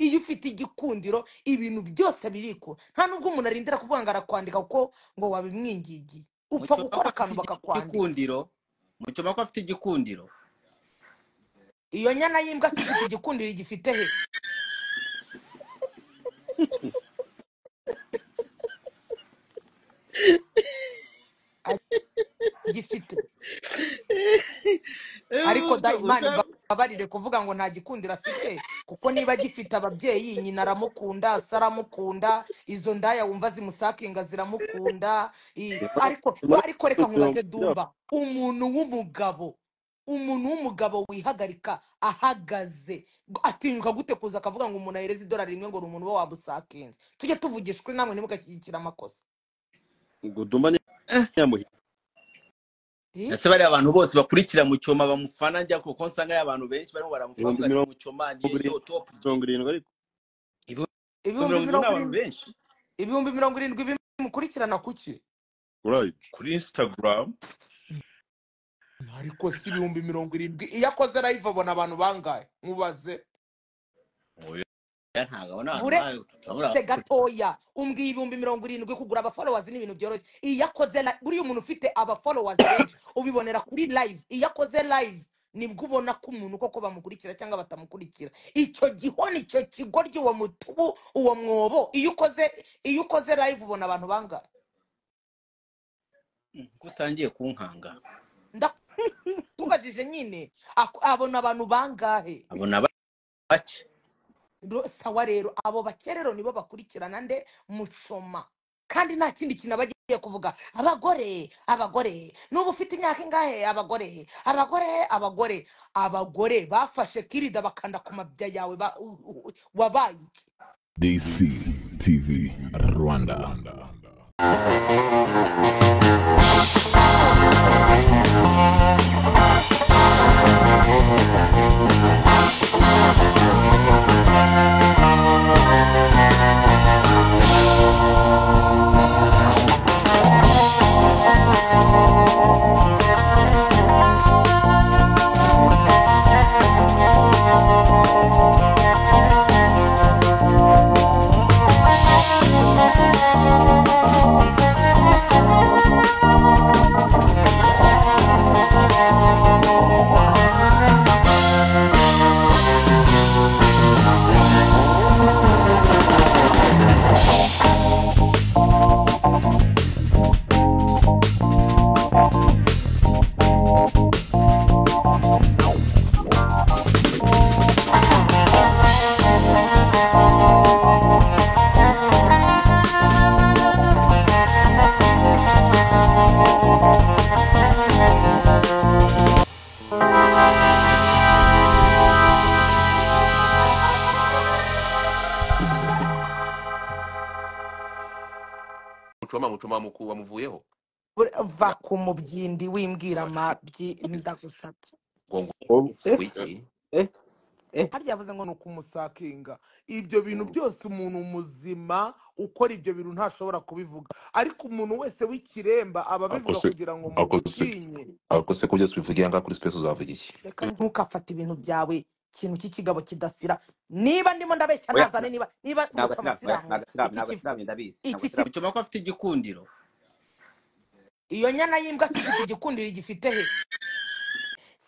iyo ufite igikundiro ibintu byose birikura nta nubwo umuntu arindira kuvuga ngo arakwandika kuko ngo wabimwingingiye upfa mucyoma ko gukora akantu afite bakakwandika igikundiro mucyoma ko afite igikundiro iyo nyana y'imbwa se ifite igikundiro igifite he agifite ariko da imana imbabarire kuvuga ngo nta gikundiro afite kuko niba agifite ababyeyi nyina aramukunda se aramukunda izo ndaya wumva zimusakinga ziramukunda i- ariko ariko reka nkubaze dumba umuntu w'umugabo umuntu w'umugabo wihagarika ahagaze atinyuka gute kuza akavuga ngo umuntu ahereze idolari rimwe ngo ni umuntu uba wabusakinze tujye tuvugishwe namwe ntimugashyigikire amakosa ngo dumba ni nyamuhira Eh? ese bariya abantu bose bakurikira mucyoma bamufana njya kuko nsanga ari abantu benshi barimo baramufana bavuga ibihumbi ati mirongo mucyoma ni yo topu irindwi ariko ibihumbi ibihumbi mirongo irindwi ni mirongo abantu irindwi benshi ibihumbi mirongo irindwi bimukurikirana kuki urayiti kuri instagram ariko si ibihumbi mirongo irindwi iyo akoze live abona abantu bangahe mubaze oya Ya, ntabwo abona abantu bure bayo turabura se gatoya umbwiye ibihumbi mirongo irindwi kugura abafolowazi ni ibintu byoroshye iyo akoze li- buriya umuntu ufite abafolowazi benshi ubibonera kuri live iyo akoze live nibwo ubona ko umuntu koko bamukurikira cyangwa batamukurikira icyo gihoni icyo kigoryi uwo mutubu uwo mwobo iyo ukoze iyo ukoze live ubona abantu bangahe ko utangiye kunkanga ndakubajije nyine ak- abona abantu bangahe abona ba- bake Ro- sawa rero abo bake rero nibo bakurikirana nde mucoma kandi nta kindi kintu aba agiye kuvuga abagore abagore n'ubu ufite imyaka ingahe abagore abagore abagore abagore bafashe kirida bakanda ku mabya yawe ba- u- u- wabaye iki DCTV Rwanda. mucoma mucoma muku wamuvuyeho Ure- va Ura- ku mubyindi wimbwira urashira amabyi ndagusabye ngo ngo wiki harya yavuze ngo ni ukumusakinga ibyo bintu byose umuntu muzima ukora ibyo bintu ntashobora kubivuga ariko umuntu wese w'ikiremba aba abivuga akose kugira ngo akose mugutinye akose kubyo tubivugira ngaha kuri space uzavuga iki reka ntukafate ibintu byawe ikintu cy'ikigabo kidasira niba ndimo ndabeshya oya nazane niba niba ntabwo tuvuga ko asiramu oya abasilamu ntabwo asiramu iki ntabwo asiramu ndabizi ntabwo asiramu kivu iki kivu mucyoma ko afite igikundiro iyo nyana y'imbwa se ifite igikundiro igifite he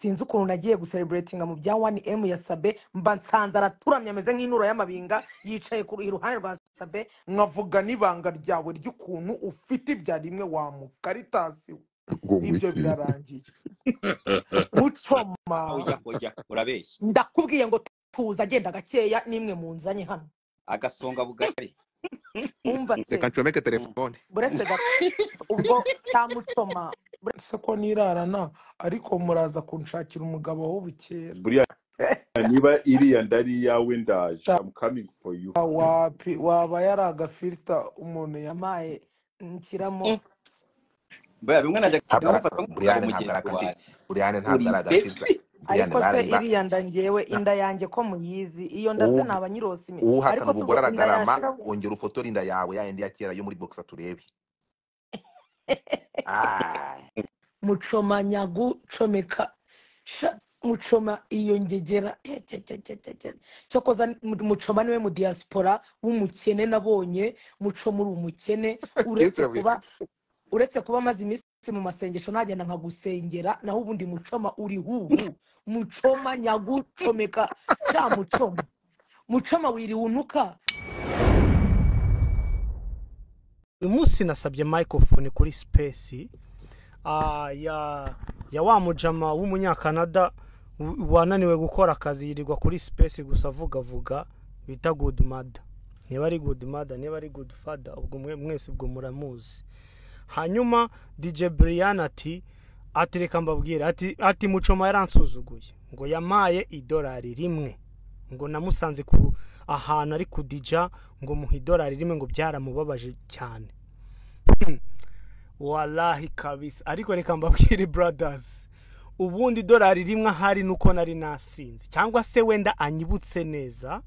sinzi ukuntu nagiye gusereburetinga mu bya wani emu ya sabe mba nsanze araturamye ameze nk'inuro y'amabinga yicaye ku iruhande rwa sabe nkavuga n'ibanga ryawe ry'ukuntu ufite ibya rimwe wa mukaritasi we ibyo birarangiye mucoma oya oya urabeshya ndakubwiye ngo tuza agenda gakeya nimwe munzanye hano agasonga bugari wumva reka se ncomeke Mm. telefone buretse ga- ubwo cyamucoma buretse ko nirarana ariko muraza kunshakira umugabo w'ubukera buriya niba iriya ndari iyawe ndaje i'm coming for you wapi waba yari agafilita umuntu yamaye nshyiramo buriya bimwe najya ntabwo ari nkamufata nk'umugabo buriyane ntabwo ari mugenzi agafite wanjye buriyane ntabwo uri ari agafita ndetse buriyane ariko se barangiza iriya nda ngewe inda yanjye ko muyizi iyo nda se naba nyirosime ariko uwuhakana se ubwo ubwo inda aragarama yashira ongera ufotore inda yawe ya yindi ya kera yo muri boxa turebe Ah, mucomanyagu comeka sha mucoma iyo ngegera Eh, cya, cya, cya, cya, cya. cyokoza ni- mu- mucoma niwe mu diaspora w'umukene nabonye mucoma uri umukene uretse Yesu kuba uretse kuba amaze iminsi mu masengesho nagenda nkagusengera naho ubundi mucoma uri huhu mucoma nyagucomeka cya mucoma mucoma wiriwe unuka uyu munsi nasabye microphone kuri space ah, ya ya wa mujama w'umunyakanada w- wananiwe gukora akazi yirirwa kuri space gusa avugavuga bita good mother niba ari good mother niba ari good father ubwo mwe- mwese ubwo muramuzi hanyuma dj brian ati ati reka mbabwire ati ati mucoma yaransuzuguye ngo yamaye idolari rimwe ngo namusanze ku ahantu ari kudija ngo muha idolari rimwe ngo byaramubabaje cyane walahi kabisa ariko reka mbabwire brothers ubundi idolari rimwe ahari nuko nari nasinze cyangwa se wenda anyibutse neza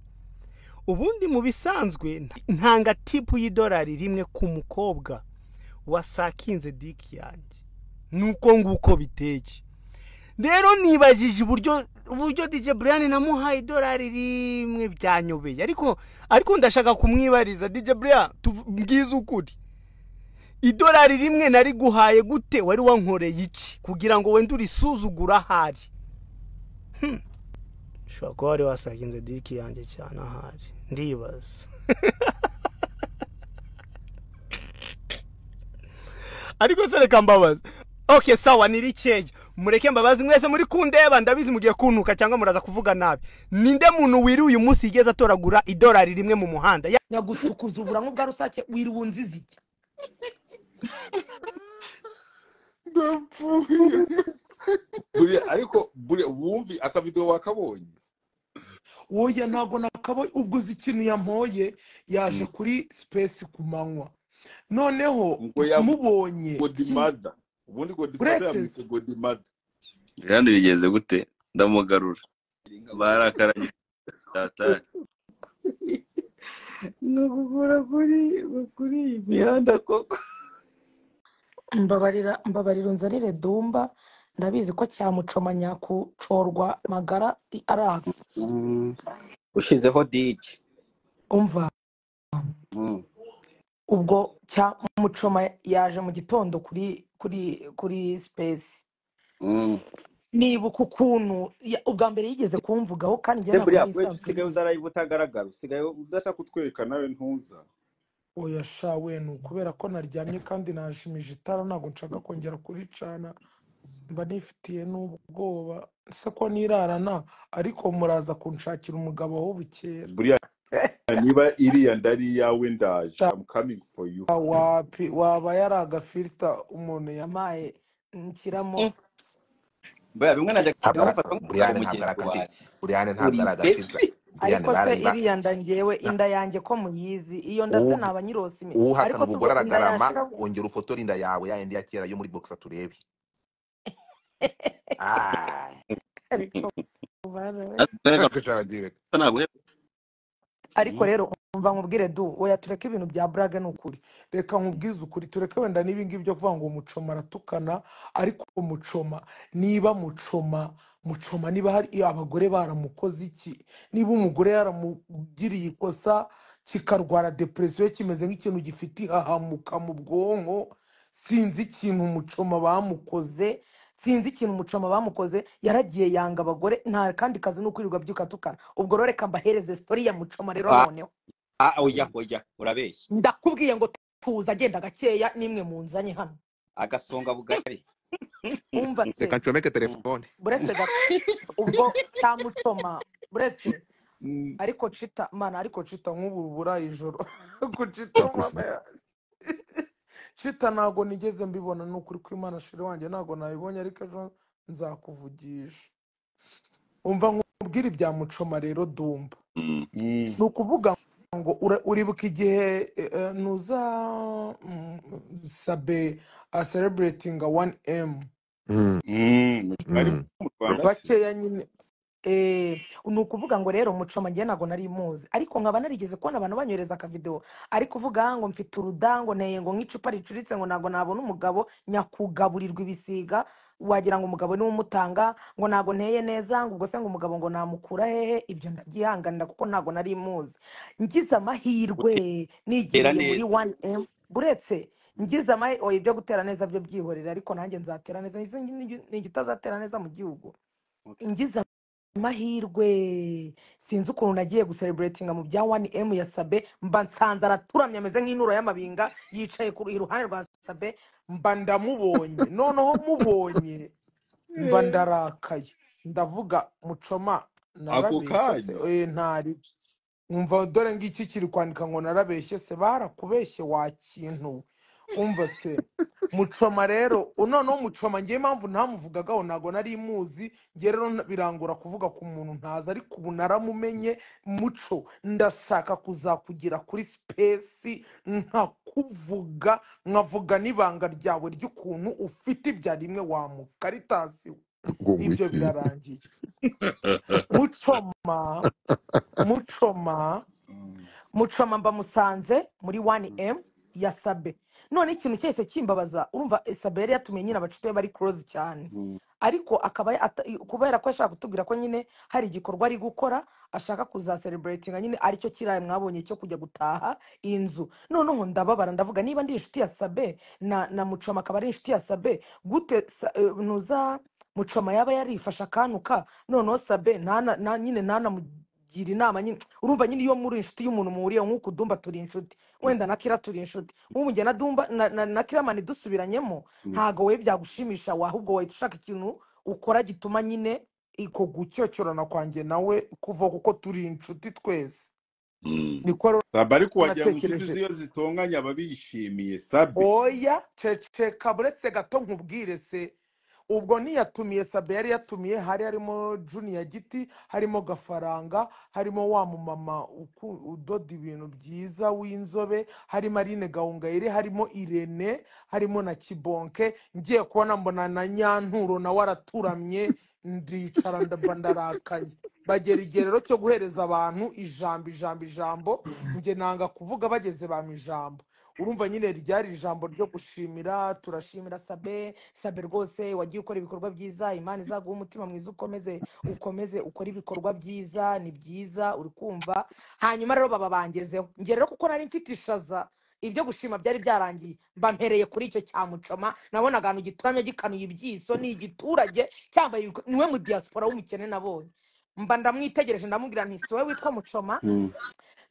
ubundi mu bisanzwe nta- ntanga tipu y'idolari rimwe ku mukobwa wasakinze diki yanjye nuko nguko biteye rero nibajije uburyo uburyo DJ Brian namuhaye idolari rimwe byanyobeye ariko ariko ndashaka kumwibariza DJ Brian tuv- mbwize ukuri idolari rimwe nari guhaye gute wari wankoreye iki kugira ngo wende urisuzugura ahari Hmm. ushobora kuba wari wasakinze diki yanjye cyane ahari ndibaza ariko se reka mbabaza ok sawa ni rikeya mureke mbabazi mwese muri kundeba ndabizi mugiye kuntuka cyangwa muraza kuvuga nabi ninde muntu wiriwe uyu munsi yigeze atoragura idolari rimwe mu muhanda Ya- nyagucukuza uburangu bwa rusake wiriwe unziza iki ndapfuye buriya ariko buriya wumvi akavidewo wakabonye woya ntabwo nakabonye ubwo uzi ikintu yampoye yaje kuri space ku manywa noneho ngo ya mubonye godimada ubundi godimada Uretse- yamwise godimada kandi bigenze gute ndamugarura barakaranye tatari ni ukugura kuri kuri iyi mihanda koko mbabarira mbabarira unzanire dumba ndabizi ko cyamucoma nyakucorwa magara i- araha ushyizeho digi umva ubwo cyamucoma yaje mu gitondo kuri kuri kuri space nibuka ukuntu ya- ubwa mbere yigeze kumvugaho kandi njye ntabwo buriya nari kwetu isanzwe usigaye mbizi uzaraye utagaragara usigaye udashaka kutwereka nawe ntuza oya sha we ni ukubera ko naryamye kandi najimije itara ntabwo nshaka kongera kuricana mba nifitiye n'ubwoba se ko nirarana ariko muraza kunshakira umugabo w'ubukera buriya niba iriya ndari iyawe ndaje am coming for you wapi waba yari agafilita umuntu ya yamaye nshyiramo buriya bimwe najyaga ntabwo ari mufata nk'umugabo Brian ntabwo ari mugenzi agafilita wanjye Brian ntabwo uri ari agafilita ibebe Brian ariko se barimba iriya nda ngewe na- inda yanjye ko muyizi iyo nda se uwubi- naba nyirose imi- uwuhakana ariko ubwo se ubwo ubwo inda aragarama yashira wongera ufotore inda yawe ya yindi ya kera yo muri bogisa turebe Ah, ariko bana we. baragiye. ntaguheba ariko rero umva nkubwire du oya tureke ibintu bya burage ni ukuri reka nkubwize ukuri tureke wenda n'ibingibi byo kuvuga ngo mucoma aratukana ariko mucoma niba mucoma mucoma niba hari iyo abagore baramukoze iki niba umugore yaramugiriye ikosa kikarwara depresiyo kimeze nk'ikintu gifite ihahamuka mu bwonko sinzi ikintu mucoma bamukoze ze sinzi ikintu umucoma bamukoze yaragiye yanga abagore nta kandi kazi ni ukwirirwa byuka tukana ubwo rero reka mbahereze sitori ya mucoma rero Ah, noneho ah, oya oya urabeshya ndakubwiye ngo tuza agenda gakeya nimwe munzanye hano agasonga bugari umva reka se ncomeke telefone buretse ga- ubwo cyamucoma buretse ariko cita mana ariko cita nk'ubu rubura ijoro kucita mama ya cita ntabwo nigeze mbibona ni ukuri kw'imana shiri wanjye ntabwo nabibonye ariko ejo nzakuvugisha umva nkubwire ibya mucoma rero dumba ni ukuvuga ngo ura- uribuka igihe eh, eh, nuza mm, sabe asereburetinga wani emu Mm, ari mm. mu rwanda se bakeya nyine Eh, ni ukuvuga ngo rero mucoma njye ntabwo nari muzi ariko nkaba narigeze kubona abantu banyohereza akavidewo ari kuvuga ngo mfite uruda ngo nteye ngo nk'icupa ricuritse ngo ntabwo nabona umugabo nyakugaburirwa ibisiga wagira ngo umugabo niwe umutanga ngo ntabwo nteye neza ngo ubwo se ngo umugabo ngo namukura hehe ibyo ndabyihanganira kuko ntabwo nari muzi ngize amahirwe Tera nigiriye muri neza 1M buretse ngize amahirwe oya ibyo gutera neza byo byihorera ariko nanjye nzatera neza ni igitazatera neza mu gihugu Okay. ngize amahirwe sinzi ukuntu nagiye gusereburetinga mu bya 1M ya Sabe mba nsanze araturamye ameze nk'inuro y'amabinga yicaye ku iruhande rwa Sabe mba ndamubonye noneho mubonye mba ndarakaye ndavuga mucoma ako narabeshye se kanya eh ntari umva dore ngiki kiri kwandika ngo narabeshye se barakubeshye wa kintu we. umva se mucoma rero noneho mucoma ngewe impamvu ntamuvugagaho ntabwo nari muzi ngewe rero nta- birangora kuvuga ku muntu ntazi ariko ubu naramumenye muco ndashaka kuzakugira kuri sipesi nkakuvuga nkavuga n'ibanga ryawe ry'ukuntu ufite ibya rimwe wamukaritasi ibyo birarangiye mucoma mucoma Mm. mucoma mba musanze muri Mm. 1M ya Sabe none ikintu cyese kimbabaza urumva eh, Sabe yari yatumye nyine abacitwe bari close cyane Mm. ariko akaba ya- ata- i- kubera ko yashaka kutubwira ko nyine hari igikorwa ari gukora ashaka kuzasereburetinga nyine aricyo kiriya mwabonye cyo kujya gutaha inzu noneho ndababara ndavuga niba ndi inshuti ya Sabe na, na mucoma akaba ari inshuti ya Sabe gute sa, eh, ntuza mucoma yaba yarifashe akanuka noneho Sabe ntana- na, nyine ntanamugira inama nyine urumva nyine iyo muri inshuti y'umuntu muhuriye nk'uko dumba turi inshuti wenda na kira turi inshuti nk'ubu njye na dumba na, na, na kiramani dusubiranyemo Mm. ntago we byagushimisha wahubwo wahita ushaka ikintu ukora gituma nyine iko gucyocyorana kwanjye nawe kuva kuko turi inshuti twese niko rero sabe ariko wagira ngo inshuti natekereje ziyo zitonganye aba bishimiye sabe oya ceceka buretse gato nkubwire se ubwo ntiyatumiye sabe yari yatumiye hari harimo juniya giti harimo gafaranga harimo wa mumama uku- udoda ibintu byiza w'inzobe harimo arine gahongayire harimo irene harimo na kibonke ngiye kubona mbona na nyanturo nawe araturamye ndicara ndaba ndarakaye bagera igihe rero cyo guhereza abantu ijambo ijambo ijambo njye nanga kuvuga bageze bampa ijambo urumva nyine ryari ijambo ryo gushimira turashimira sabe sabe rwose wagiye ukora ibikorwa byiza imana izaguha umutima mwiza ukomeze ukomeze ukore ibikorwa byiza ni byiza uri kumva hanyuma rero baba bangezeho njye rero kuko nari mfite ishaza ibyo gushima byari byarangiye mbampereye kuri icyo cyamucoma nabona ahantu gituramye gikanuye ibyiso ni igiturage cyambaye ibiko- niwe mu diaspora w'umukene nabonye mba ndamwitegereje ndamubwira nti si wowe witwa mucoma Mm.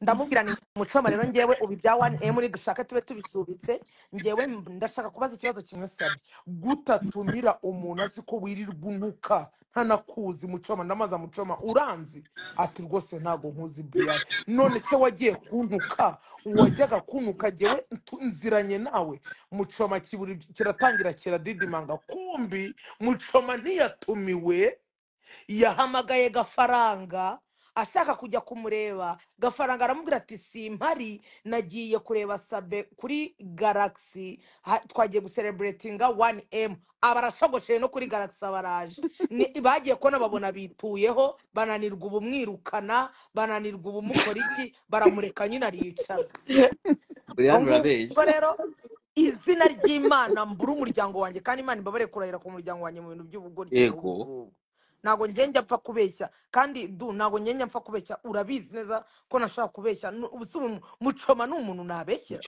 ndamubwira nti mucoma rero ngewe ubu ibya 1M dushaka tube tubisubitse ngewe mb- ndashaka kubaza ikibazo kimwe mwasabye gutatumira umuntu azi ko wirirwa unuka ntanakuzi mucoma ndamaza mucoma uranzi ati rwose ntabwo nkuzi brian none se wagiye kuntuka uwajyaga kuntuka jyewe ntu- nziranye nawe mucoma kiburi kiratangira kiradidimanga kumbi mucoma ntiyatumiwe yahamagaye gafaranga ashaka kujya kumureba gafaranga aramubwira ati simpari nagiye kureba sabe kuri galaxy ha- twagiye gusereburetinga 1m abarashogosheye no kuri galaxy abaraje Ni- bagiye kubona babona bituyeho bananirwa ubumwirukana bananirwa ubumukora iki baramureka nyine aricara ubwo Brian ngubwo urabeshya rero izina ry'imana mbura umuryango wanjye kandi imana imbabare kurahira ku muryango wanjye mu bintu by'ubugoryi n'ubu yego ngubwo ntabwo njye njya mpfa kubeshya kandi du ntabwo njye njya mpfa kubeshya urabizi neza ko nashaka kubeshya Nu- ubu si ubu mucoma ni umuntu nabeshyera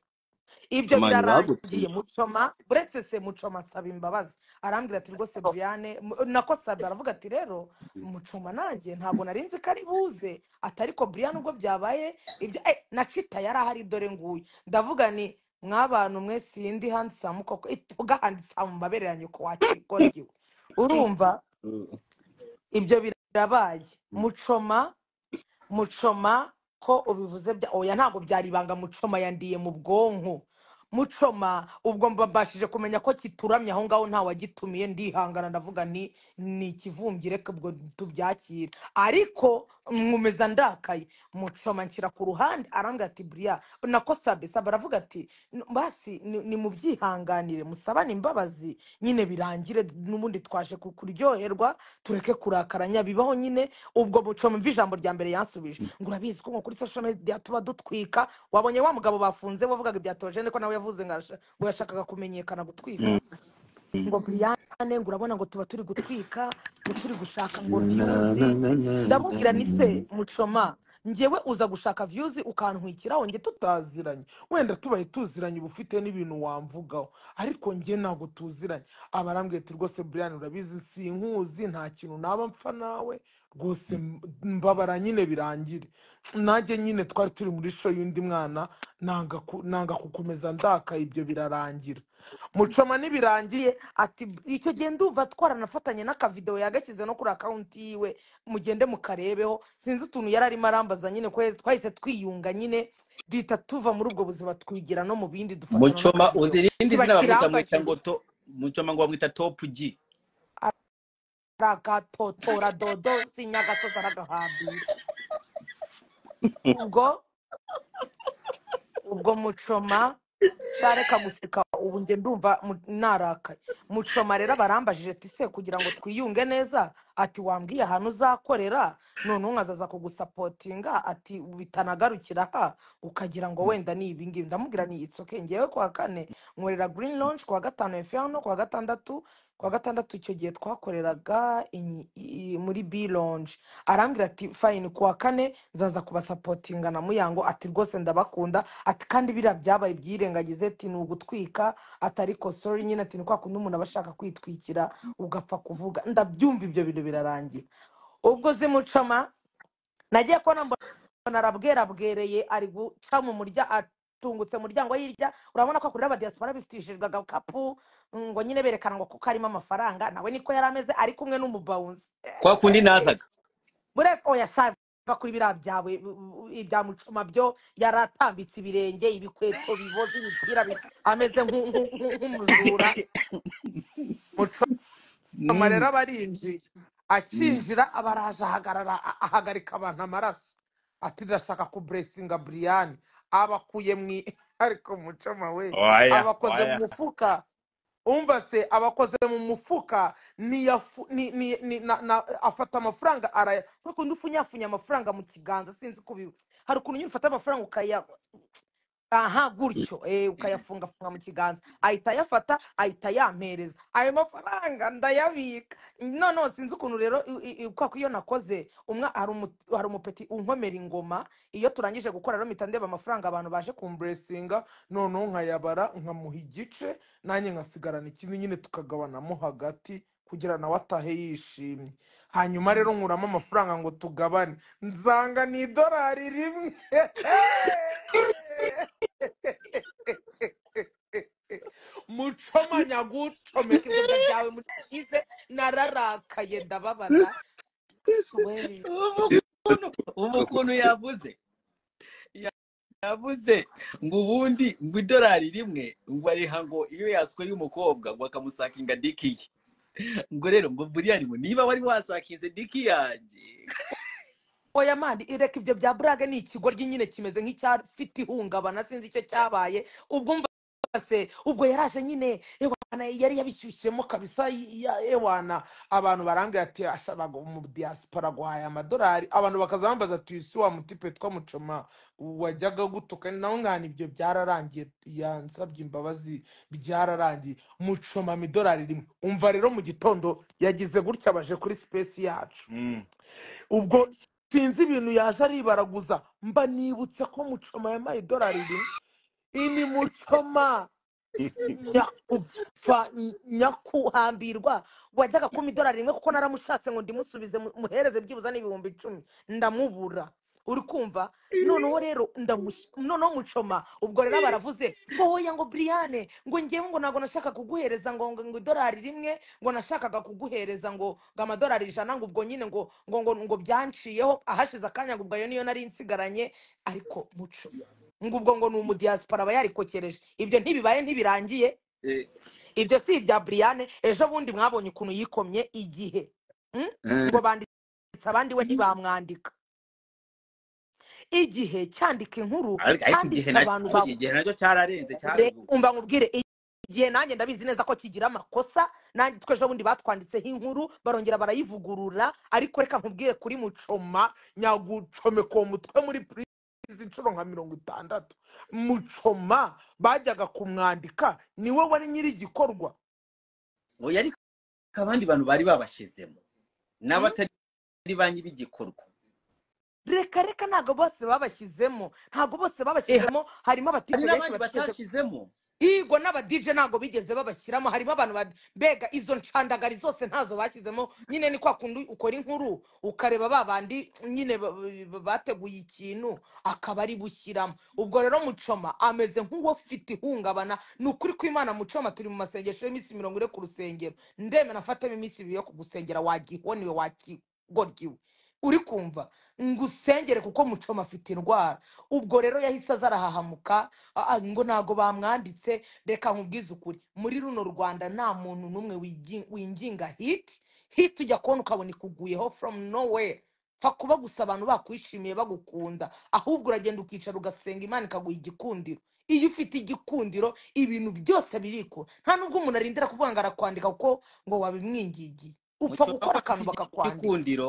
ibyo Choma birarangiye ntibagutuye mucoma uretse se mucoma asaba imbabazi arambwira ati rwose briane mu- nako sabe aravuga ati rero mucoma nanjye ntabwo narinzi ko ari buze ati ariko briane ubwo byabaye ibyo eh, na cita yari ahari dore nguyu ndavuga ni mwabantu mwe sindi handsamu koko ituga handsamu mabere yanjye ko wakigoryiwe urumva Mm. ibyo birabaye Mm. mucoma mucoma ko ubivuze bya oya ntabwo byari ibanga mucoma yandiye mu bwonko mucoma ubwo mbabashije kumenya ko kituramye aho ngaho nta wagitumiye ndihangana ndavuga ni ni ikivumbye reka ubwo tubyakire ariko nkomeza ndakaye mucoma nshyira ku ruhande arambwira ati buriya nako sabe sabe aravuga ati "N- basi ni- nimubyihanganire musabane imbabazi nyine birangire n'ubundi twaje ku- kuryoherwa tureke kurakaranya bibaho nyine ubwo mucoma mva ijambo rya mbere yansubije ngo urabizi ko nko kuri social media tuba dutwika wabonye wa mugabo bafunze wavugaga ibya tojene ko nawe yavuze ngo arasha- ngo yashakaga kumenyekana gutwika ngo Brianne ngo urabona ngo tuba turi gutwika ngo turi gushaka ngo views ndamubwira ni se mucoma njyewe uza gushaka views ukantwikiraho njye tutaziranye wenda tubaye tuziranye uba ufite n'ibintu wamvugaho ariko njye ntabwo tuziranye aba arambwira ati rwose brian urabizi sinkuzi nta kintu naba mpfa nawe rwose m- mbabara nyine birangire nanjye nyine twari turi muri show y'undi mwana nanga ku- nanga kukomeza ndaka ibyo birarangira mucoma nibirangiye ati icyo gihe ndumva twaranafatanye n'akavidewo yagashyize no kuri akawunti yiwe mugende mukarebeho sinzi utuntu yari arimo arambaza nyine ko twahise twiyunga nyine duhita tuva muri ubwo buzima twigira no mu bindi dufatana muchoma n'akavidewo uzi irindi kiba zina bamwita mwita kirambajije ngo to muchoma ngo bamwita top g aragatotora dodo sinyagasozi aragahambira ubwo ubwo mucoma shareka guseka ubu njye ndumva mu- narakaye mucoma rero barambajije ati se kugira ngo twiyunge neza ati wambwiye ahantu uzakorera none nkazaza kugusapotinga ati bitanagarukira aha ukagira ngo wenda ni ibingibi ndamubwira ni it's okay ngewe kuwa kane nkorera green launch kuwa gatanu inferno kuwa gatandatu kuwa gatandatu icyo gihe twakoreraga i- i- muri b lounge arambwira ati fayini kuwa kane nzaza kubasapotinga na muyango ati rwose ndabakunda ati kandi biriya byabaye byirengagize ati ni ugutwika ati ariko sori nyine ati ni kwa kundi umuntu aba ashaka kwitwikira ugapfa kuvuga ndabyumva ibyo bintu birarangira ubwo zimucoma nagiye kubona mbona mbona arabwerabwereye ari guca mu murya atungutse mu muryango hirya urabona ko akorera abadiyasipora bifitishijwe agakapu ngo nyine berekana ngo kuko harimo amafaranga nawe niko yari ameze ari kumwe n'umubawunzi kwa kundi nazaga buriya oya sha biva kuri biriya byawe u- u- ibya mucoma byo yaratambitse ibirenge ibikweto biboze imipira bi- ameze nk'u- nk'u- nk'u- nk'umujura mucoma rero aba arinjiye akinjira aba araje ahagarara a- ahagarika abantu amaraso ati ndashaka kuburesinga buriyani abakuye mu i- ariko mucoma we oya abakoze mu oya mufuka umva se abakoze mu mufuka niyafu- ni- ni- ni- na- na- afata amafaranga araya nko kundi ufunyafunya amafaranga mu kiganza sinzi ko ubi- hari ukuntu nyine ufata amafaranga ukaya aha gutyo eh, ukayafungafunga mu kiganza ahita ayafata ahita yampereza ayo mafaranga ndayabika noneho sinzi ukuntu rero i- i- i- kwa ko iyo nakoze umwe hari umu- hari umupeti unkomera ingoma iyo turangije gukora rero mpita ndeba amafaranga abantu baje kumburesinga noneho nkayabara nkamuha igice nanjye nkasigarana ikindi nyine tukagabanamo hagati kugira nawe atahe yishimye hanyuma rero nkuramo amafaranga ngo tugabane nzanga ni idorari rimwe mucoma nyagucomeka ibyo nda byawe mukize nararakaye ndababara suweri ubu ukuntu ubu ukuntu yavuze yavuze ngo ubundi ngo idorari rimwe ngo ariha ngo iyo yaswe y'umukobwa ngo akamusakinga diki ye ngo rero ngo buriya ngo niba wari wasakinze diki yanjye oya mani ireka ibyo bya burage ni ikigoryi nyine kimeze nk'icyafite ihungabana sinzi icyo cyabaye ubwo umva se ubwo yaraje nyine ewana yari yabishyushyemo kabisa y- ya ewana abantu barambwira ati ashaka mu diaspora guhaye amadolari abantu bakaza bambaza ati isi wa mutipe twamucoma wajyaga gutuka nawe nkana ibyo byararangiye yansabye imbabazi byararangiye mucoma idolari rimwe umva rero mu gitondo yagize gutya baje kuri sipesi yacu ubwo sinzi ibintu yaje aribaraguza mba nibutse ko mucoma yampaye idolari rimwe ini mucoma nyakupfa n- nyakuhambirwa wajyaga kumpa idolari rimwe kuko naramushatse ngo ndimusubize mu- muhereze byibuze n'ibihumbi icumi ndamubura uri kumva noneho rero ndamush- noneho mucoma ubwo rero baravuze ngo woya ngo buriyane ngo ngewe ngo ntabwo nashaka kuguhereza ngo ngo ngo idolari rimwe ngo nashakaga kuguhereza ngo ngo amadolari ijana ngo ubwo nyine ngo ngo ngo ngo byanshiyeho ahashize akanya ngo ubwo ayo niyo nari nsigaranye ariko muco ngo ubwo ngo ni umudiyasipora aba yarikokereje ibyo ntibibaye ntibirangiye Eh, ibyo si ibya buriyane ejo bundi mwabonye ukuntu yikomye igihe Mm? eh. ngo banditse abandi we ntibamwandika igihe cyandika inkuru ariko ariko igihe cyanditse abantu nacyo ba igihe nacyo cyararenze Re- cyaraguye umva nkubwire igihe nanjye ndabizi neza ko kigira amakosa nanjye twese ubundi batwanditseho inkuru barongera barayivugurura ariko reka nkubwire kuri mucoma nyagucomeka uwo mutwe muri purizi inshuro nka mirongo itandatu mucoma bajyaga kumwandika niwe wari nyiri igikorwa oya ariko abandi bantu bari babashyizemo n'abatari ba nyiri igikorwa reka reka ntabwo bose babashyizemo ntabwo bose Eh, ha- babashyizemo harimo hari abatipe benshi n'abandi babishyize batashyizemo igwa n'abadije ntabwo bigeze babashyiramo harimo abantu ba- bega izo ncandagari zose ntazo bashyizemo nyine ni kwa kundi ukora inkuru ukareba ba bandi nyine ba- ba- bateguye ikintu akaba ari bushyiramo ubwo rero mucoma ameze nk'uwafite ihungabana ni ukuri kw'imana mucoma turi mu masengesho y'iminsi mirongo ine ku rusengero ndemera mfatemo iminsi ibiri yo kugusengera wagihoniwe wakigoryiwe uri kumva ngusengere kuko mucoma afite indwara ubwo rero yahise aza arahahamuka "Ah, ah, ngo ntabwo bamwanditse reka nkubwize ukuri muri runo rwanda nta muntu n'umwe wigi- winginga hiti hiti ujya kubona ukabona ikuguyeho from nowhere pfa kuba gusa abantu bakwishimiye bagukunda ahubwo uragenda ukicara ugasenga imana ikaguha igikundiro iyo ufite igikundiro ibintu byose birikura nta nubwo umuntu arindira kuvuga ngo arakwandika kuko ngo wabimwingingiye upfa mucyoma ko gukora afite akantu bakakwandika igikundiro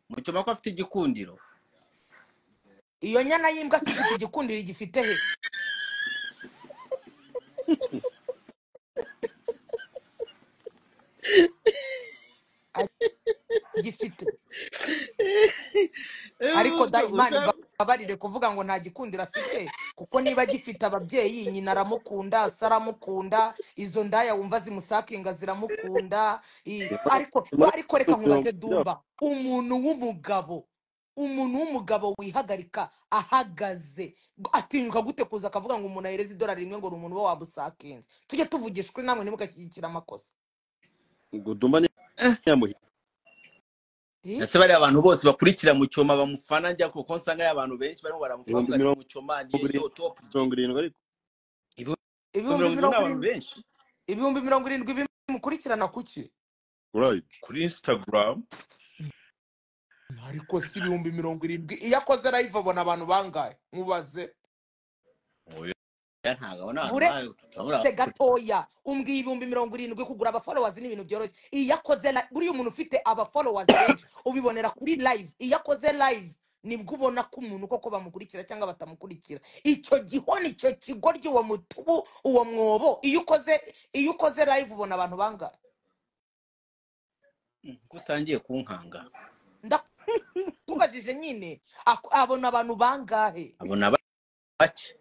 mucyoma ko afite igikundiro iyo nyana y'imbwa se ifite igikundiro igifite he agifite ariko da imana imbabarire kuvuga ngo nta gikundiro afite kuko niba agifite ababyeyi nyina aramukunda se aramukunda izo ndaya wumva zimusakinga ziramukunda I- ariko nyamara ariko reka mirongo nkubaze irindwi dumba umuntu w'umugabo umuntu w'umugabo wihagarika ahagaze G- atinyuka gute kuza akavuga ngo umuntu ahereze idolari rimwe ngo ni umuntu uba wabusakinze tujye tuvugishwa namwe ntimugashyigikira amakosa ngo dumane nyamuhira Eh? ndetse bariya abantu bose bakurikira mucyoma bamufana njya kuko nsanga abantu benshi barimo baramufana ibihumbi bati mirongo mucyoma niye yo irindwi top G." mirongo irindwi ariko ibihumbi mirongo irindwi ni ibihumbi mirongo abantu irindwi benshi ibihumbi mirongo irindwi bimukurikirana kuki urayibyo kuri instagram ariko si ibihumbi mirongo irindwi iyo akoze live abona abantu bangahe mubaze oya ntabwo abona abantu bure bayo turabura se gatoya umbwiye ibihumbi mirongo irindwi kugura abafolowazi ni ibintu byoroshye iyo akoze li- buriya umuntu ufite abafolowazi benshi ubibonera kuri live iyo akoze live nibwo ubona ko umuntu koko bamukurikira cyangwa batamukurikira icyo gihoni icyo kigoryi uwo mutubu uwo mwobo iyo ukoze iyo ukoze live ubona abantu bangahe ko utangiye kunkanga ndakubajije nyine ako- abona abantu bangahe abona ba- bake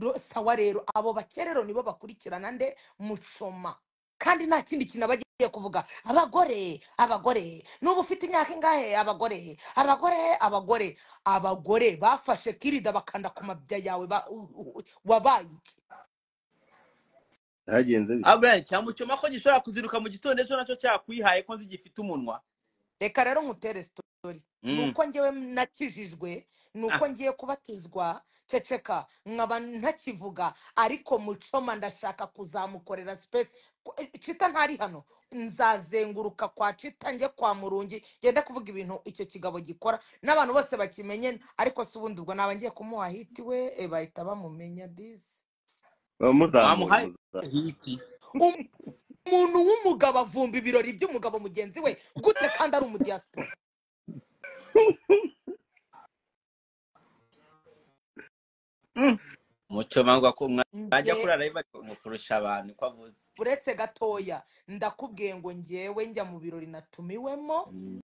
Ro- sawa rero abo bakerero nibo bakurikirana nde mushoma kandi nta kindi kintu aba agiye kuvuga abagore abagore n'ubu ufite imyaka ingahe abagore abagore abagore abagore bafashe kirida bakanda ku mabya yawe ba- u- u- u- wabaye iki byagenze bite abrayan cyamucyoma ko gishobora kuziruka mu gitondo ejo nacyo cyakwihaye ko nzigifite umunwa reka rero nkutere sitori ni Mm. uko njyewe nakijijwe ni Ah, uko ngiye kubatizwa ceceka nkaba ntakivuga ariko mucoma ndashaka kuzamukorera sipesi cita ntari hano nzazenguruka kwa cita njye kwa murungi ngende kuvuga ibintu icyo kigabo gikora n'abantu bose bakimenye ariko si ubundi ubwo naba ngiye kumuha hiti we eh, bahita bamumenya disi Ba- muzamure wamuhaye muzamure hiti umuntu w'umugabo avumba ibirori by'umugabo mugenzi we gute kandi ari umudiyasipora Mm. mucyoma ngo ako mwa- mwajya njye kurara bari kurusha abantu ko avuze uretse gatoya ndakubwiye ngo ngewe njya mu birori natumiwemo Mm.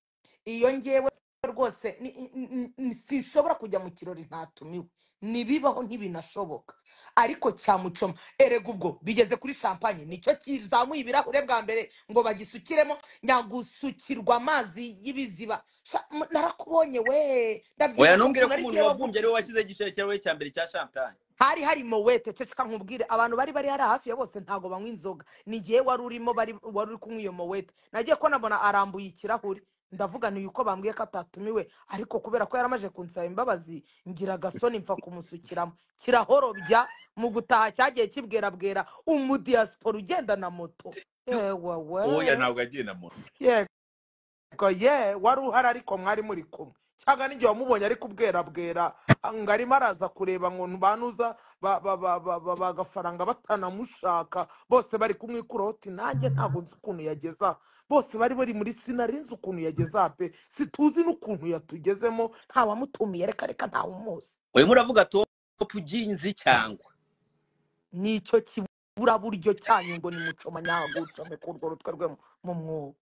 iyo ngewe rwose ni- ni- ni- ni- sinshobora kujya mu kirori ntatumiwe ntibibaho ntibinashoboka ariko cyamucoma erega ubwo bigeze kuri champagne nicyo kizamuye ibirahure bwa mbere ngo bagisukiremo nyagusukirwa amazi y'ibiziba Sha, m- narakubonye we oya ndabyibuka ntumbwire ukuntu ko ari umuntu jyewe wavumbye ari we wagusukira washyize igiciro cyawe cya mbere cya champagne hari hari mowete ceceka nkubwire abantu bari bari hari hafi ya bose ntabwo banywa inzoga ni igihe wari urimo bari wari uri kunywa iyo mowete nagiye ko nabona arambuye ikirahuri ndavuga ni uko bambwiye ko atatumiwe ariko kubera ko yaramaje kunsaba imbabazi ngira agasoni mpfa kumusukiramo kirahorobya mu gutaha cyagiye kibwerabwera umudiyasipora ugenda na moto yewe we oya ntabwo agiye na moto yego ye wari uhari ariko mwari muri kumwe cyangwa n'igihe wamubonye ari kubwerabwera ngo arimo araza kureba ngo ntubanuza bagafaranga batanamushaka bose bari kumwikuraho ati nanjye ntabwo nzi ukuntu yageza aha." bose bari bari muri sinari nzi ukuntu yageze aha pe situzi n'ukuntu yatugezemo ntawamutumiye reka reka ntawumuzi urimo uravuga topu jinzi cyangwa nicyo kiburaburyo cyanyu ngo nimucomanyagucome ku urwo rutwe rwe mu mwuga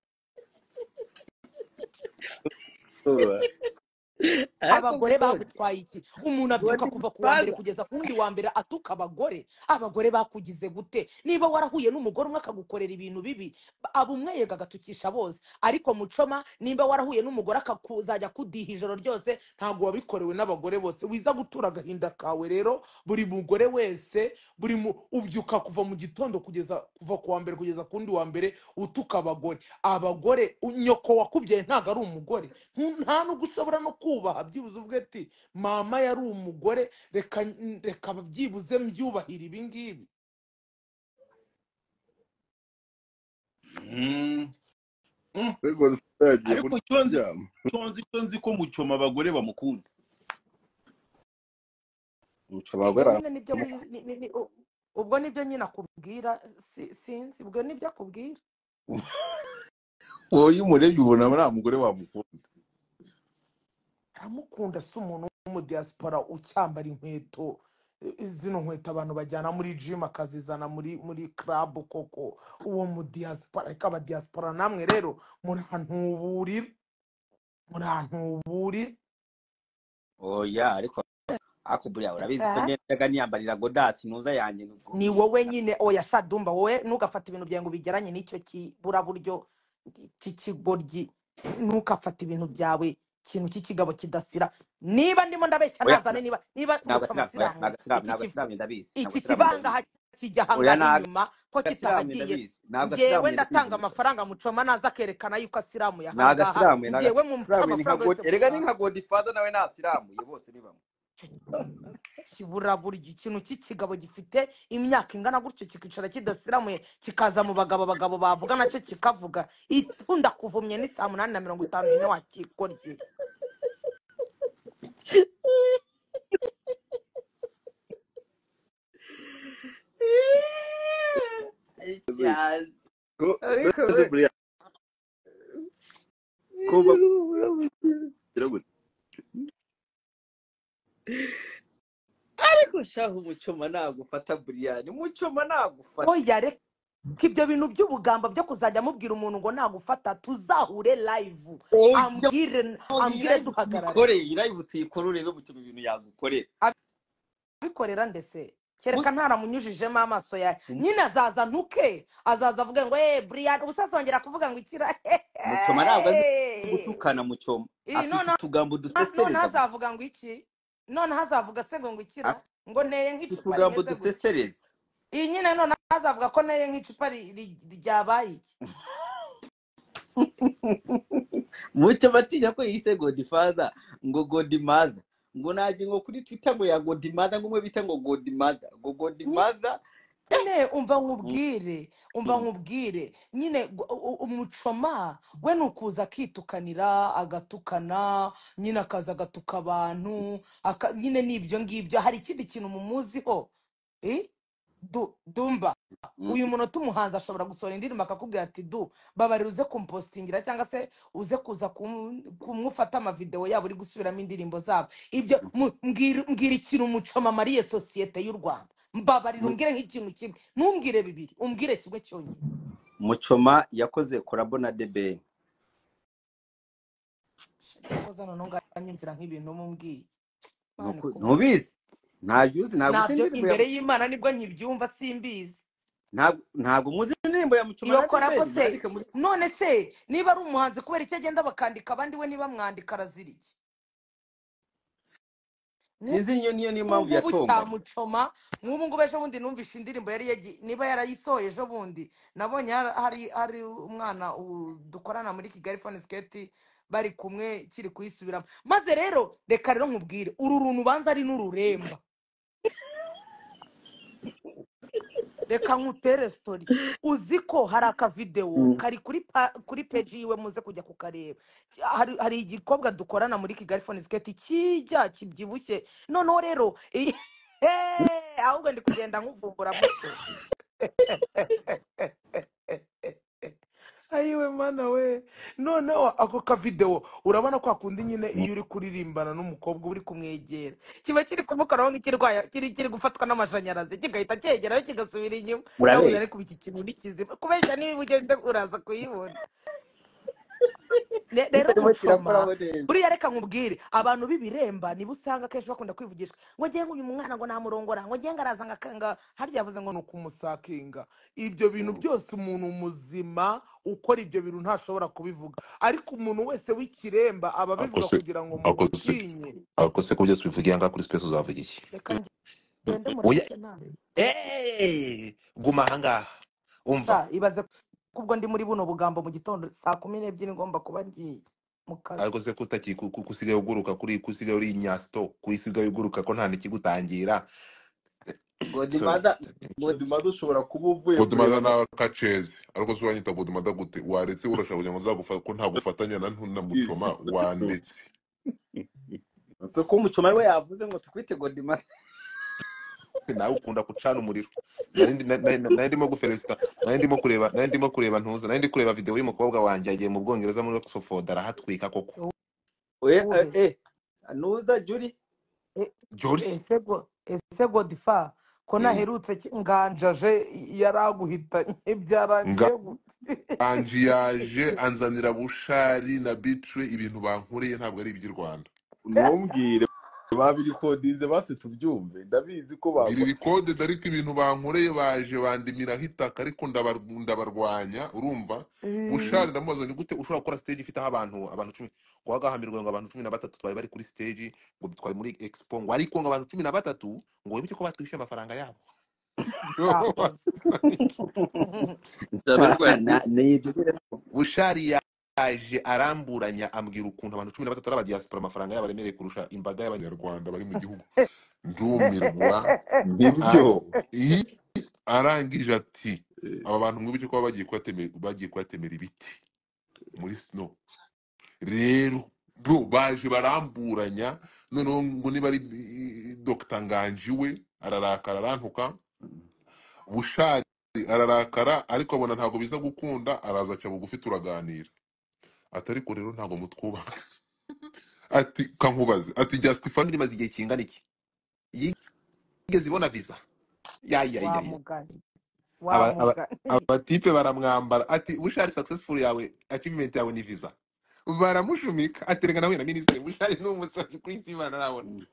ariko abagore gutoni bagutwaye iki umuntu uwo abyuka ni kuva ku wa mbere gitwaza kugeza ku wundi wa mbere atuka abagore abagore bakugize gute niba warahuye n'umugore umwe akagukorera ibintu bibi ba- aba umweyega agatukisha bose ariko mucoma niba warahuye n'umugore akakuzajya akudiha ijoro ryose ntabwo wabikorewe n'abagore bose wiza gutura agahinda kawe rero buri mugore wese buri mu ubyuka kuva mu gitondo kugeza kuva ku wa mbere kugeza ku wundi wa mbere utuka abagore abagore u- nyoko wakubyaye ntabwo ari umugore Ntu- nta nubwo ushobora no kubaha byibuze uvuge ati mama yari umugore reka reka byibuze mbyubahire ibi ngibi Mm. Mm. ariko tutagiye ariko icyo nzi kurya icyo nzi icyo nzi ko mucyoma abagore bamukunda umuco ubwo abagore nyine nibyo baramukunda wiz- ni- ni- ni- u- ubwo nibyo nyine akubwira si- sinzi ubwo nibyo akubwira wowe iyo umurebye ubona nta mugore wamukunda aramukunda si umuntu w'umudiyasipora ucyambara inkweto eh, zino nkweto abantu bajyana muri jimu akazizana muri muri club koko uwo mudiyasipora ariko abadiyasipora namwe rero muri ahantu burira muri ahantu burira oya ariko akuburiya urabizi ko Ah. ngendaga niyambarira godasi ntuza yanjye nubwo ni wowe nyine oya shadumba wowe ntugafate ibintu byawe ngo ubigeranye n'icyo kiburaburyo cy'ikigoryi ntugafate ibintu byawe ikintu cy'ikigabo kidasira niba ndimo ndabeshya oya nazane niba niba ni muco abasilamu oya ni abasilamu ni amasilamu iki kiv- abasilamu ndabizi ni iki abasilamu kibangaha ndabizi kijya oya ahangana ni inyuma ko agasilamu kitahagiye ndabizi ntabwo njyewe asilamu ndabizi ndatanga muco amafaranga mucoma naza akerekana yuko asilamu ntabwo yahangaha asilamu ntabwo njyewe mumuca asilamu ni nka amafaranga god yose erega ni nka mushaka godifada nawe ni asilamu iyo bose ni bamwe kiburaburyo ikintu cy'ikigabo gifite imyaka ingana gutyo kikicara kidasiramuye kikaza mu bagabo abagabo bavuga nacyo kikavuga ikunda kuvumye ni saa munani na mirongo itanu nyine wakikorye icyazi ko ariko mbese we buriya ko bakubwira gute ariko shahu umucoma nagufata buriyani umucoma nagufata oya reka ibyo bintu by'ubugamba byo kuzajya amubwira umuntu ngo nagufata tuzahure live oya ambwire iyi ambwire live duhagarare tuyikore iyi live tuyikore urebe umucoma ibintu yagukorera abikorera ndetse Mu- kereka ntaramunyujijemo amaso yawe mu- nyine azaza ntuke azaza avuge ngo eee buriyani ubusasa wongera kuvuga ngo ikira mucoma ntabwo azi gutukana mucoma Iri afite noneho utugambo ha- noneho dusesereza mu azavuga ngo iki noneho azavuga se ngo ikira afite ngo nteye nk'icupa utugambo rimeze gutya dusesereza iyi nyine noneho azavuga ko nteye nk'icupa ri- ri- ryabaye iki mucoma atinya ko yise godifada ngo godimada ngo nagira ngo kuri twitter ngo ya godimada ngo umwe bita ngo godimada ngo Nyi- godimada nyine umva Mm, nkubwire umva mm. nkubwire nyine gu- u- u- umucoma we ni ukuza akitukanira agatukana nyine akaza agatuka abantu aka- nyine ni ibyo ngibyo hari ikindi kintu mumuziho Eh? Du- dumba uyu munota umuhanzi ashobora gusohora indirimbo akakubwira ati du babarira uze kumpostingira cyangwa se uze kuza kum- kumufata amavideo yabo uri gusubiramo indirimbo zabo ibyo mu- mbwira mbwira ikintu umucoma amariye sosiyete y'u rwanda mbabarira umbwire nk'ikintu kimwe ntumbwire bibiri umbwire kimwe cyonyine mucoma yakoze korabo na debeni Shit, yakoze noneho nganyumvira nk'ibintu Ni mumbwiye imana uku- ikubwire ntubizi ntabyo uzi ntabwo uzi nabyo indirimbo ya imbere y'imana nibwo nkibyumva simbizi ntabwo ntabwo muzi indirimbo ya mucoma iyo na korabo debeni se murandike muri none se niba ari umuhanzi kubera icyo agenda bakandika abandi we niba mwandika arazira iki Mu- sinzi iyo niyo niyo mpamvu ngubu ubu yatonganye cyamucoma nk'ubu ngubu ejo bundi numvishe indirimbo yari yagi- niba yarayisohoye ejo bundi nabonye har- hari hari umwana u- dukorana muri kigali fone siketi bari kumwe kiri kuyisubiramo maze rero reka rero nkubwire uru runtu ubanza ari n'ururemba reka nkutere sitori uzi ko hari akavidewo Mm. kari kuri pa- kuri peji yiwe muze kujya kukareba Ki- hari hari igikobwa dukorana muri kigali fone siketi kijya kibyibushye noneho rero iyi- Eh, ahubwo ndi kugenda nkuvumbura muco ayiwe mana we noneho ako kavidewo urabona kwa kundi nyine iyo uri kuririmbana n'umukobwa uba uri kumwegera kiba kiri kumukoraho nk'ikirwaya kiri kiri gufatwa n'amashanyarazi kigahita cyegerayo kigasubira inyuma nabuze urabeshya ariko ubu iki kintu ni kizima kubeshya niba ugenda uraza kuyibona Ne- rero kitarimo mucoma kirakoraho neza buriya reka nkubwire abantu b'ibiremba nibo usanga akenshi bakunda kwivugisha ngo ngenga uyu mwana ngo namurongora ngo ngenga araza ngakanga harya yavuze ngo ni ukumusakinga ibyo bintu byose umuntu muzima ukora ibyo bintu ntashobora kubivuga ariko umuntu wese w'ikiremba aba abivuga akose kugira ngo akose mugutinye akose ko byose ubivugiye ngaha kuri space uzavuga iki reka ngende oya mureke nawe Eh, guma ahangaha umva sha ibaze ko ubwo ndi muri buno bugambo mu gitondo saa kumi n'ebyiri ngomba kuba ngiye mu kazi ariko se ko utaki ku- ku- kusigaye uguruka kuri kusigaye uri inyasito kusigaye uguruka ko nta n'ikigutangira sorry godimada godimada ushobora kuba uvuye kureba Godmother ama nawe akaceze ariko se uranyita Godmother gute waretse urashaka kugira ngo nzagufate ko nta gufatanya na ntu- na mucoma wandetse si ko umucoma we yavuze ngo tukwite godimada nawe ukunda gucana umuriro nari ndi- na- na- na- nari ndimo gufelesita nari ndimo kureba nari ndimo kureba ntuza nari ndi kureba videwo y'umukobwa wanjye yagiye mu bwongereza muri Oxford arahatwika koko we wowe eh nuza juri E- Jolly ese go ese godifa ko eh naherutse ki- nganja jaje yari aguhitanye byarangiye gute nganje yaje anzanira bushari na bitre ibintu bankoreye ntabwo ari iby'i Rwanda ntumbwire babirikodinze basi tubyumve ndabizi ko mbwira bagwa irikode ariko ibintu bankoreye baje bandimiraho itaka ariko ndabar- ndabarwanya urumva bushari ndamubaza ni gute ushobora gukora stage ifite abantu abantu cumi wagahamirwa ngo abantu cumi na batatu twari bari kuri stage ngo twari muri expo ngo ariko ngo abantu cumi na batatu ngo wibuke ko batwishyuye amafaranga yabo sakoze ndabarwanya niyijurire bushari yaje aramburanya ambwira ukuntu abantu cumi na batatu ari abadiyasipora amafaranga yabo aremereye kurusha imbaga y'abanyarwanda bari mu gihugu ndumirwa nibyo a- i- arangije ati aba bantu mwibuke ko baba bagiye kuhatemera bagiye kuhatemera ibiti muri snow rero bro baje baramburanya noneho ngo niba ari i- i- Dr nganji we ararakara arantuka bushari ararakara ariko abona ntabwo biza gukunda araza aca bugufi turaganira ati ariko rero ntabwo mutwubaka ati kankubaze ati justifani rimaze igihe kingana iki yigeze ibona visa wa yayayaya mugani wa aba- aba- mugani abatipe baramwambara ati bushari successful yawe achievement yawe ni visa baramushumika aterega nawe na minisitiri bushari ni umusazi kuri isi imana arabona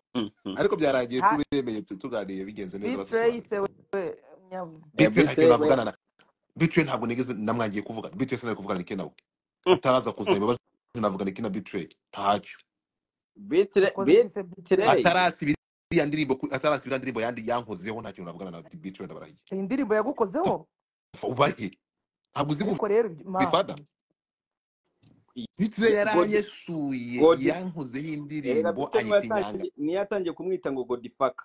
ariko byaragiye ha tubemeye tu- tuganiriye bigenze neza bitre yise batusobanurira wewe nyabu bitwe nta kintu bitre we navugana na bitwe ntabwo nigeze namwangiye kuvuga bitwe sinari kuvugana nike nawe ataraza kuzana ibibazo navuga nike na bitwe ntacyo bitre wakoze iki se bitre bitre atarasiba iriya ndirimbo ku- atarasiba iriya ndirimbo yandi yankozeho nta kintu navugana na bitwe ndabarahiye iyi ndirimbo yagukozeho ubahe ntabwo uzi ariko rero ibyo- ma gufifada Hitler god yaranyesuye god yankozeho eh na indirimbo bitre niwe anyita inyanga yatangiye niyo yatangiye kumwita ngo godifaka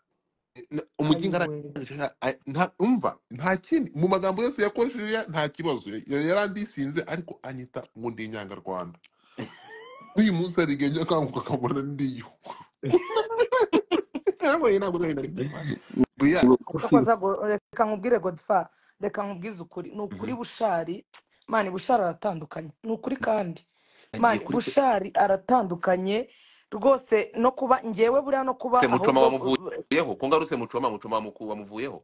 N- umugingo ayiwe arangije nta- a- nta- umva nta kindi mu magambo yose yakoresheje ya- nta kibazo Ya- yarandisinze ariko anyita ngo ndi inyanga Rwanda n'uyu munsi hari igihe njya kanguka akabona ndiyo nabonye ntabwo nari nari kubimara buriya Yakoze ago- reka nkubwire godfa reka nkubwize ukuri ni ukuri Mhm. bushari mani bushari aratandukanye ni ukuri kandi agiye mani kuri pe- bushari aratandukanye rwose no kuba ngewe buriya no kuba se mucoma ahubwo wamuvuyeho ko ngarutse mucoma mucoma muku wamuvuyeho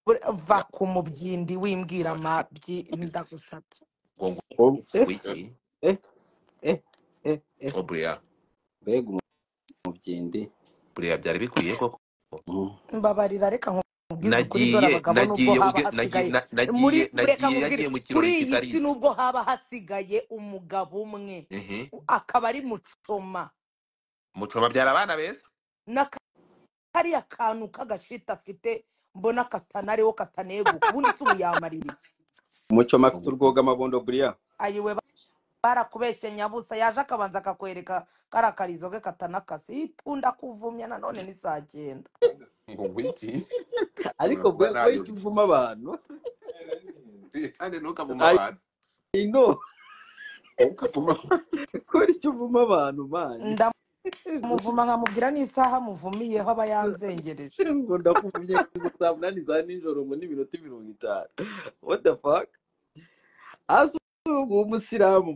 bur- va Ya, ku mubyindi wimbwira wacu amabyi ndagusabye ngo ngo- Ob- wiki eh eh eh eh o buriya mbega umubyindi buriya byari bikwiye koko Mm. mbabarira reka nkubwize ukuri dore nagiye abagabo nubwo nagiye uge- nagi- haba hasigaye na- muri nagiye reka nagiye nkubwire yagiye mu kuri kirori iyi si kitari nubwo haba hasigaye umugabo umwe Mhm. u- akaba ari mucoma mucoma byari abana beza na kariya kantu k'agashita afite mbona katanariho kataneguka ubundi si ubu yamarira iki umucoma afite Ubu- urwoga amabondo buriya ayiwe barakubeshye nyabusa yaje akabanza akakwereka kariya karizo ke katanakase itunda kuvumya nanone ni saa cyenda ngo wiki ariko mba bwe nayo icyo uvuma abantu kandi ntukavuma I abantu I know ntukavuma kora icyo uvuma abantu mani ndamuvuma nkamubwira n'isaha amuvumiyeho aba yanzengereje ngo ndakuvumye kugeza saa munani za nijoro ngo n'iminota mirongo itanu what the fuck azungu w'umusilamu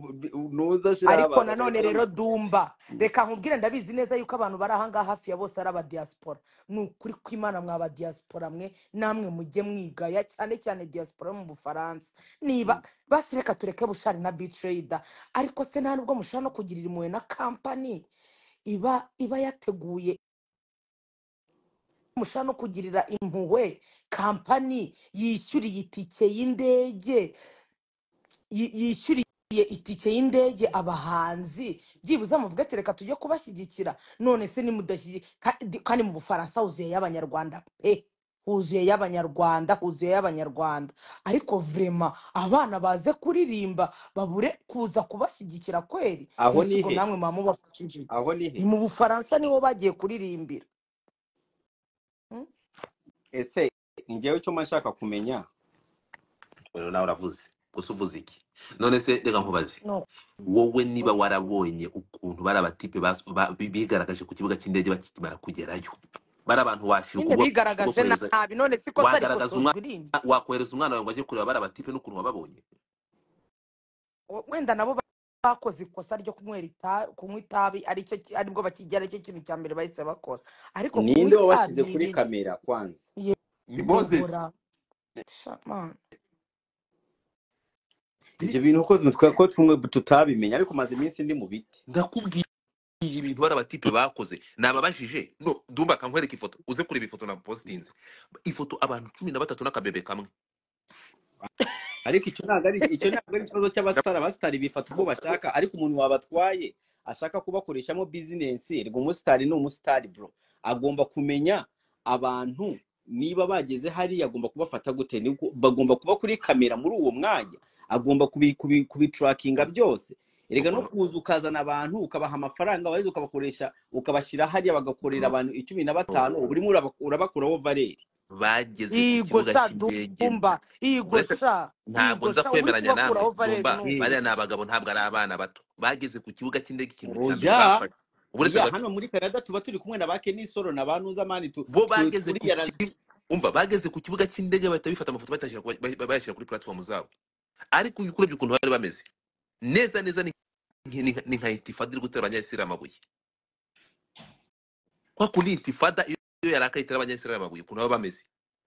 ntuza ashiraho ariko abantu nanone bagera mu rero dumba reka nkubwire ndabizi neza yuko abantu bari ahangaha hafi ya bose ari abadiyasipora ni ukuri kw'imana mwa badiyasipora mwe namwe mujye mwigaya cyane cyane diyasipora yo mu bufaransa niba basi reka tureke bushari na bitireyida ariko se nta nubwo mushobora no kugirira impuhwe na kampani iba iba yateguye mushaka no kugirira impuhwe kampani yishyuriye itike y'indege yi- yishyuriye itike y'indege abahanzi byibuze amuvuga ati reka tujye kubashyigikira none se nimudashyigikira kandi mu bufaransa huzuye y'abanyarwanda pe huzuye y'abanyarwanda huzuye y'abanyarwanda ariko vrema abana baze kuririmba babure kuza kubashyigikira kweri aho ese ni ubwo he namwe mwaba mubafashije iki? aho ni he ni mu bufaransa niho bagiye kuririmbira Hmm? ese njyewe icyo mba nshaka kumenya rero nawe uravuze gusa uvuze iki none se reka nkubaze no wowe niba warabonye ukuntu bari abatipe bas- ba- bi- bigaragaje ku kibuga cy'indege bakimara kugerayo bari abantu washiruka nyine ubwo bwo bigaragaje kohereza nabi none si ikosa wagaragaza umwana rikosozwa irindi wakohereza umwana wawe ngo ajye kureba bari abatipe n'ukuntu wababonye wenda nabo bakoze ikosa ryo kunywera ita- kunywa itabi aricyo ki- aribwo bakigera aricyo kintu cya mbere bahise bakora ariko kunywa ninde itabi wabashyize ni kuri ibintu kamera kwanza ni moses yehora shamana ibyo bintu ko twe ko tumwe tutabimenya ariko maze iminsi ndi mu biti ndakubwiye ibintu bari abatipe bakoze nababajije no dumba akankwereka ifoto uze kureba ifoto na positinze ifoto abantu cumi na batatu n'akabebe kamwe ariko icyo ntabwo ari icyo ntabwo ari ikibazo cy'abasitari abasitari bifata uko bashaka ariko umuntu wabatwaye ashaka kubakoreshamo bizinesi rwa umusitari ni umusitari bro agomba kumenya abantu niba bageze hariya agomba kubafata gute Ni uko- bagomba kuba kuri kamera muri uwo mwanya agomba kubi- kubi- kubiturakinga byose erega no ubwo kuza ukazana abantu ukabaha amafaranga warangiza ukabakoresha ukabashyira hariya bagakorera no abantu cumi na no batanu uba urimo uraba- urabakuraho valeri bageze ku igo kibuga sha cy'indege dumba igo uretse sha ntabwo igo nza sha uri kwemeranya namwe kubakuraho valeri dumba numva Eh, bariya ni abagabo ntabwo ari abana bato bageze ku kibuga cy'indege ikintu cya mbere oya bafashe uretse ya gato hano muri canada tuba turi kumwe na ba kenisoro na ba nuzamani tu, bo tu, bageze ku turiyara ki- umva bageze ku kibuga cy'indege bahita bifata amafoto bayashyira ku- bay- bayashyira kuri platform zabo ariko uyu kurebye ukuntu bari bameze neza neza ni nki- ni nka ni nka intifada iri gutera abanyayisiramu amabuye kwa kundi intifada iyo iyo yarakaye itera abanyayisiramu amabuye ukuntu baba bameze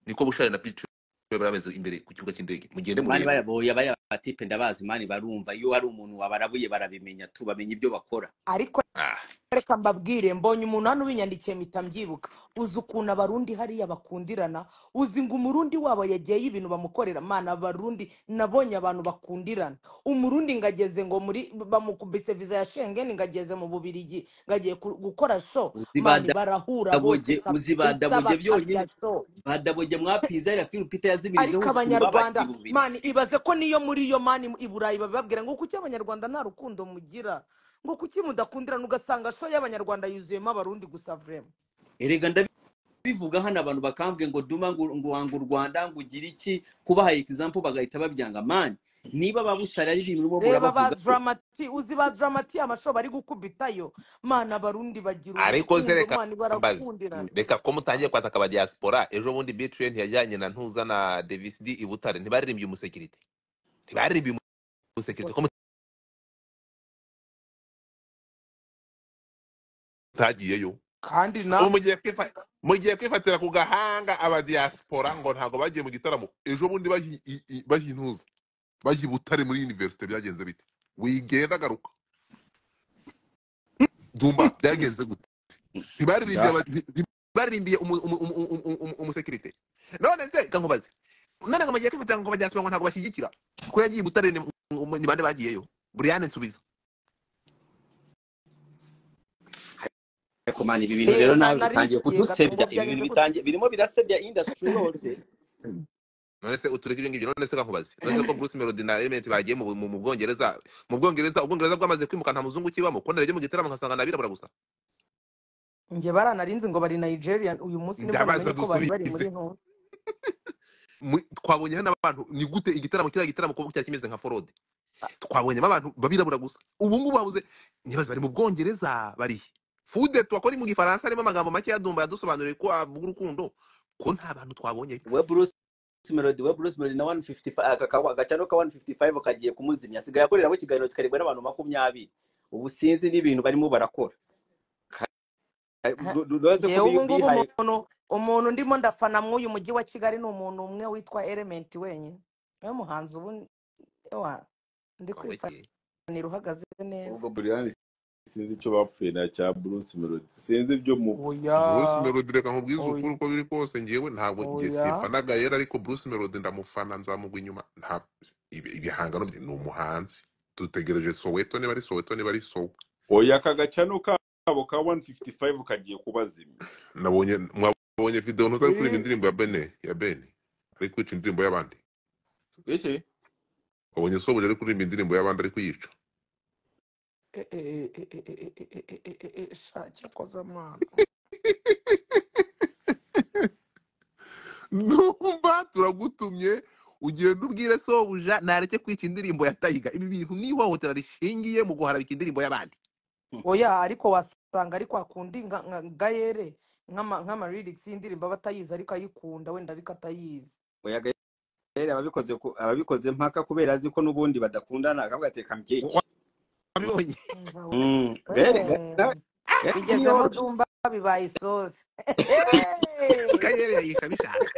niko bushari na picu bari bameze imbere ku kibuga cy'indege mugende mani murebe bayaboya bariya batipe ndabazi mani barumva iyo hari umuntu wabarabuye barabimenya tu bamenya ibyo bakora ariko ah reka mbabwire mbonye umuntu hano ubinyandikiye mpita mbyibuka uzi ukuntu abarundi hariya bakundirana uzi ngo umurundi wabo yagiyeyo ibintu bamukorera mana abarundi nabonye abantu bakundirana umurundi ngageze ngo muri bamukubise viza ya shengeni ngageze mu bubirigi ngagiye ku- gukora sho uzi ba mani barahura bose daboge uzi ba kabisa daboge byonyine bakarya sho ba daboge mwapiza ya filipita yazimirijeho ariko ukuntu abanyarwanda babakiriye mu bubirigi mani ibaze ko niyo muri iyo mani i burayi babibabwira ngo kuki abanyarwanda nta rukundo mugira ngo kuki mudakundirana ugasanga sho y'abanyarwanda yuzuyemo abarundi gusa vrema erega ndabivuga hano abantu bakambwe ngo duma ngo ngo wanga u rwanda ngo ugire iki kubaha example bagahita babyanga mani niba babushara aririmba urimo reba ba murabavugaho dramati uzi ba dramati amasho bari gukubitayo mana abarundi bagira ariko ze urukundo reka mani mbaze barakundirana reka ko mutangiye kwataka aba diaspora ejo bundi btn yajyanye na ntuza na davis d i butare ntibaririmbye umusekirite ntibaririmbye umusekirite ko gusa ntagiyeyo kandi na ubu mugiye kwifa- mugiye kwifatira ku gahanga abadiyasipora ngo ntabwo bagiye mu gitaramo ejo bundi bahi- i- i- bahi intuza bahi butare muri univerisite byagenze bite wigenda agaruka dumba byagenze gute ntibaririmbiye da aba- nti- nti- ntibaririmbye umu- umu- umu- umu- umu- umu- umusekirite none se reka nkubaze none ngo mugiye kwifata ngo abadiaspora ngo ntabwo bashyigikira ko yagiye i butare ni ni bande bagiyeyo buriyane nsubiza ariko mani ibi bintu rero nawe leta bitangiye narishikiye kudusebya ibi bintu gatongo byagenze gute bitangiye birimo birasebya industry yose none se utureke ibyo ngibyo none se kankubaze none se ko bruce melody na element bagiye mu, mu, mu bwongereza mu bwongereza ubwongereza bwamaze kwimuka nta muzungu ukibamo ko narege mu gitaramo nkasanga ni abirabura gusa njye baranarinze ngo bari nigeria uyu munsi nibwo ndabaza namenye ko bari bari muri dusubize ntuza Mu- twabonyeho n'abantu ni gute igitaramo kiriya gitaramo kuba cyari kimeze nka forode twabonyemo abantu babirabura gusa ubu ngubu babuze ntibaze bari mu bwongereza barihe fude twakora mu gifaransa harimo amagambo make yadumba yadusobanuriye ko avuga urukundo ko nta bantu twabonyeyo we bruce melody we bruce melody na 155 aka kawa- agacano ka 155 kagiye kumuzimya asigaye akoreramo ikiganiro kikarebwa n'abantu makumyabiri ubu sinzi n'ibintu barimo barakora rubaze ko ngewe ubu ngubu bihaye umuntu umuntu ndimo ndafana mw'uyu mujyi wa kigali ni umuntu umwe witwa elementi wenyine niwe muhanzi ubu ewa ndi Babaye. kwifanira uhagaze neza ubwo buriyani sinzi icyo bapfuye na cya bruce melody sinzi ibyo mu oya bruce melody reka nkubwize ukuri oya uko biri kose ngewe ntabwo ngiye oya simfanaga yera ariko bruce melody ndamufana nzamugwa inyuma nta ibi- ibihangano bye ni umuhanzi dutegereje soweto niba ari soweto niba ari sowe oya aka gacano kabo ka 155 kagiye kubazimya nabonye mwabonye video ntuza ari we kuririmba indirimbo ya bene ya bene ari kwica indirimbo y'abandi eke wabonye sobuja ari kuririmba indirimbo y'abandi ari kuyica Eh, eh, eh, eh, eh, eh, eh, eh, eh, eh, eh, sha cyakoze amana ndumva turagutumye ugenda ubwire sobuja nareke kwica indirimbo ya tayiga ibi bintu n'ihohotera rishingiye mu guharabika indirimbo y'abandi oya ariko wasanga ariko akundi nka nka- gayere nk'amarirics y'indirimbo aba atayizi ariko ayikunda wenda ariko atayizi oya gahere ababikoze ku- ababikoze mpaka kubera azi ko n'ubundi badakundana akavuga ati reka mbyeke wabibonye umva we Mm, gahere ga- Eh, nawe gahere bigeze aho ntiyoroshye dumba bibaye isosi kayere yayisha abishaka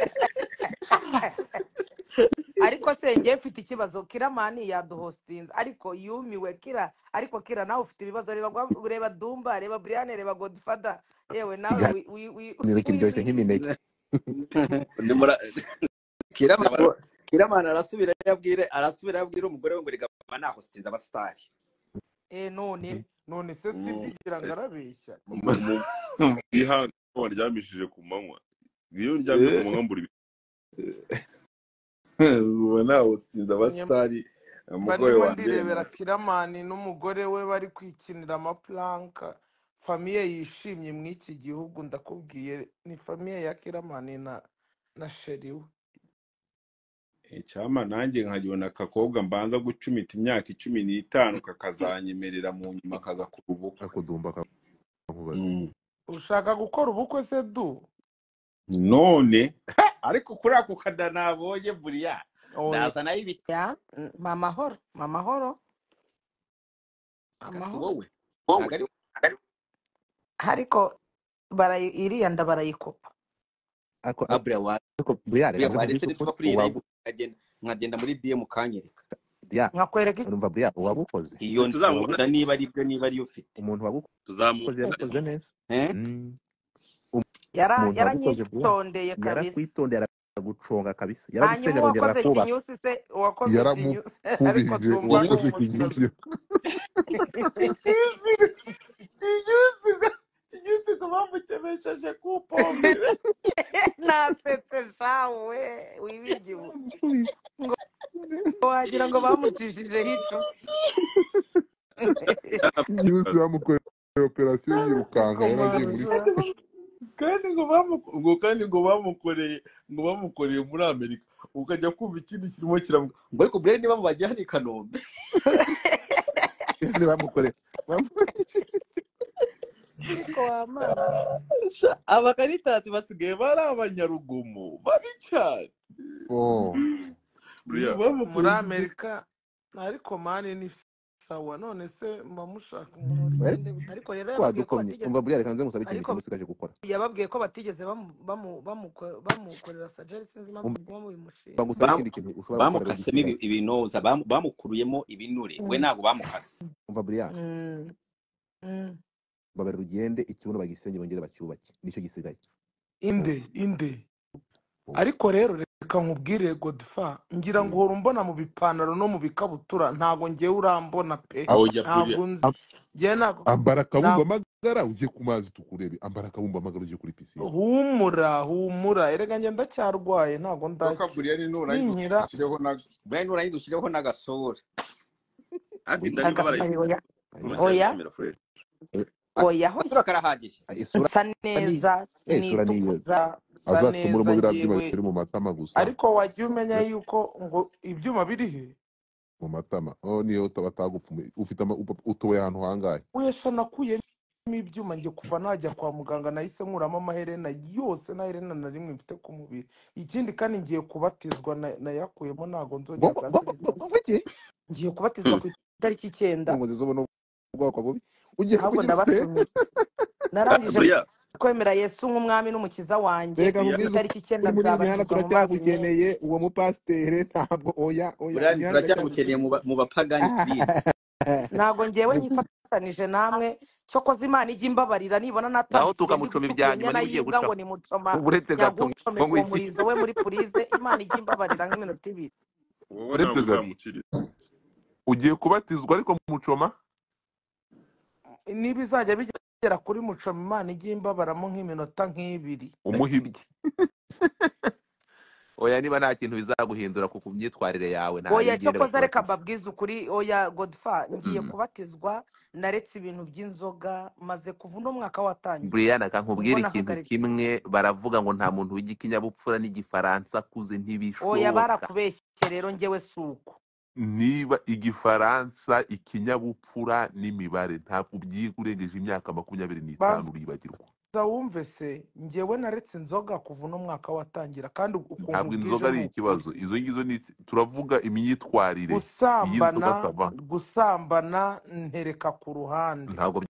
ariko se njye mfite ikibazo kiramani yaduhostinze ariko yumiwe kira ariko kira nawe ufite ibibazo reba gwa- reba dumba reba brian reba godfather yewe nawe ikiganiro wi- wi- wi- kiryoshye wiwike nk'imineke Nimura- Kirama- Nyamara- kiramana arasubira yabwire arasubira yabwire umugore we ngo reka aba nahostinze abasitari Eh, Mhm. none none se Mm, simbigira ngo arabeshya mu- mu- ihana waryamishije ku manywa iyo ndyamye ku Eh, manywa mbura mm. ubona usinze Nyam- abasitari umugore barimo wanjye ndirebera yemera kiramani n'umugore we bari kwikinira amapulanka famiye yishimye mu iki gihugu ndakubwiye ni famiye ya kiramani na na sheri we icyampa nanjye nkabona akakobwa mbanza gucumita imyaka cumi n'itanu kakazanyemerera mu nyuma kagakora ubukwe ariko dumba nkubaze Mm. ushaka gukora ubukwe se du none ariko kuri ako kada nabonye buriya oya nazanayo ibiti ya n- mamahoro mamahoro agasa amahoro wowe ntabwo ari ariko barayi iriya nda barayikopa ako ako abura wa ako buriya buriya reka waretse nkubwize nituva ukuri kuri iyi live uwabu nkagenda nkagenda muri bm ukanyereka ya nkakwereka iki urumva buriya uwabukoze iyo twe tuzamubona nda niba ari byo niba ariyo ufite umuntu wabukoze tuzamubona yabikoze neza Eh? Mm. Yara- umuntu wabikoze buriya yaranyitondeye kabisa yarakwitondeye araguconga kabisa hanyuma yaragusenya arongera arakubaka uwakoze kinyusi se uwakoze ikinyusi ariko yaramupfubije dumba ni uwakoze umusore kinyusi kinyusi ngo bamutemesheje ku pombere nasetse shawe wibigibwe ngo wagira ngo bamucishijeho icumu kinyusi bamukoreye operasiyo yirukanka yaragiye muri umukomasha kandi ngo bamu- ubwo kandi ngo bamukoreye ngo bamukoreye muri amerika ukajya kumva ikindi kirimo kiramuka ngo ariko buriya niba mu bajyana i kanombe Kandi bamukoreye bamu- ariko wamana Sha, abakaritasi basigaye bari abanyarugomo babi cyane oh ngo buriya muri bamukoreye ikintu amerika ariko mani ni sawa none se mba mushaka umuntu ariko urugendo ariko rero wadukomye yababwiye ko batigeze umva buriya reka nze ngusabe ikintu ariko kimwe usigaje gukora yababwiye ko batigeze bamu- bamu- bamuko- bamukorera sajeri sinzi impamvu umva muguma mubimushima bagusaba ikindi kintu ushobora gukora rero bamukasemo dusigaye ibinoza bamu- bamukuruyemo ibinure we Mm, ntabwo bamukase umva buriya mm, mm. babera urugende ikibuno bagisenge bongere bacyubake nicyo gisigaye oh, inde inde oh. ariko rero reka nkubwire godfa ngira ngo Mm. uhora umbona mu bipantaro no mu bikabutura ntago ngewe urambona pe Ab- oya buriya ntago nzi ab- ngewe ntago ambara akabumba ntago amagara ugiye ku mazi tukurebe ambara akabumba amagara ugiye kuri pisine humura humura erega njye ndacyarwaye ntago inzoka ndakira buriyani nurangiza ninkira ushyireho na buriya nurangiza ushyireho n'agasura hafi we inda niba agasari barayifite oya aya bazayikomera fureshi oya aho agasura karahagije Ah, isura nsa ni neza eh, isura ni iyoze sinitukuza nsa azacumura neza uwo biriya byuma ngewe bitari mu matama gusa ariko wajya umenya yuko ngo ibyuma biri he mu matama oh niyo utaba atagupfa umu- ufite ama- upa- utuye ahantu hangahe wesha nakuyemo ibyuma njye kuva najya kwa muganga nahise nkuramo amaherena yose nta herena na rimwe mfite ku mubiri ikindi kandi ngiye kubatizwa na- nayakuyemo ntago nzongera bwoko bwoko bwa serivisi bwoko ki ngiye kubatizwa ku itariki icyenda ngo zizobona ubwoko bubi ugiye ahubwo kugira ute ndabatumiye narangije Andrea, kwemera yesu nk'umwami n'umukiza wanjye Andrea. reka ku mubwize itariki icyenda ukuri munyana nzabatizwa mu mazi turacyagukeneye meza uwo mupasiteri ntabwo oya oya burani munyana turacyagukeneye turacyagukeneye mu ba- mu bapagani purize ntabwo ngewe nyifatanije namwe cyokoze imana ijya imbabarira nibona naho natambikije ndi tukamucoma guca ibya nyuma ubwenya n'ibigiye nayimbwa gucaho ngo ni mucoma uretse gato nyagucome ngo ku ngwiki murizo we muri purize imana ijya imbabarira nk'iminota ibiri wowe ntabwo uretse gato uzamukiriza ugiye kubatizwa ariko mucoma niba izajya bigera kuri mucoma imana ijya imbabaramo nk'iminota nk'ibiri umuhibye oya niba nta kintu bizaguhindura ku ku myitwarire yawe oya ntayigenda cyokoze reka bakubatiza mbabwize ukuri oya godfa ngiye Mm. kubatizwa naretse ibintu by'inzoga maze kuva uno mwaka watangira Brian aka nibwo nkubwira ikintu nahagaritse kimwe baravuga ngo nta muntu w'igikinyabupfura n'igifaransa akuze oya ntibishoboka barakubeshye rero ngewe si uko niba igifaransa ikinyabupfura n'imibare ntabwo ubyiga urengeje imyaka makumyabiri n'itanu banza uribagirwa wumve se ngewe naretse inzoga kuva uno mwaka watangira kandi ukuntu ntabwo ubwije inzoga ni ari ukuri ikibazo izo ngizo ni turavuga imyitwarire y'inzoga gusambana sava gusambana ntereka ku ruhande ntabwo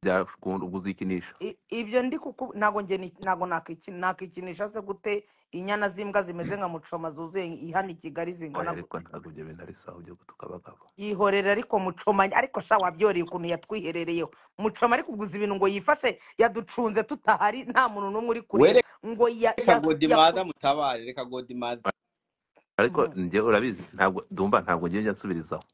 byakunda uzikinisha I- ibyo ndi kuku ntago nge ni- ntago nakiki- nakikinisha se gute inyana z'imbwa zimeze nka mucoma zuzuye ihana i Kigali zingana oya gute ariko ntabwo ibyo bintu ari sawa byo gutuka abagabo yihorera ariko mucoma ariko sha wabyoreye ukuntu yatwiherereyeho mucoma ariko uguze ibintu ngo yifashe yaducunze tutahari nta muntu n'umwe uri kureba were ngo ya reka ya yaku godimaza mutabare reka godimaza ariko Mm. njye urabizi ntabwo dumva ntabwo njye njya nsubirizaho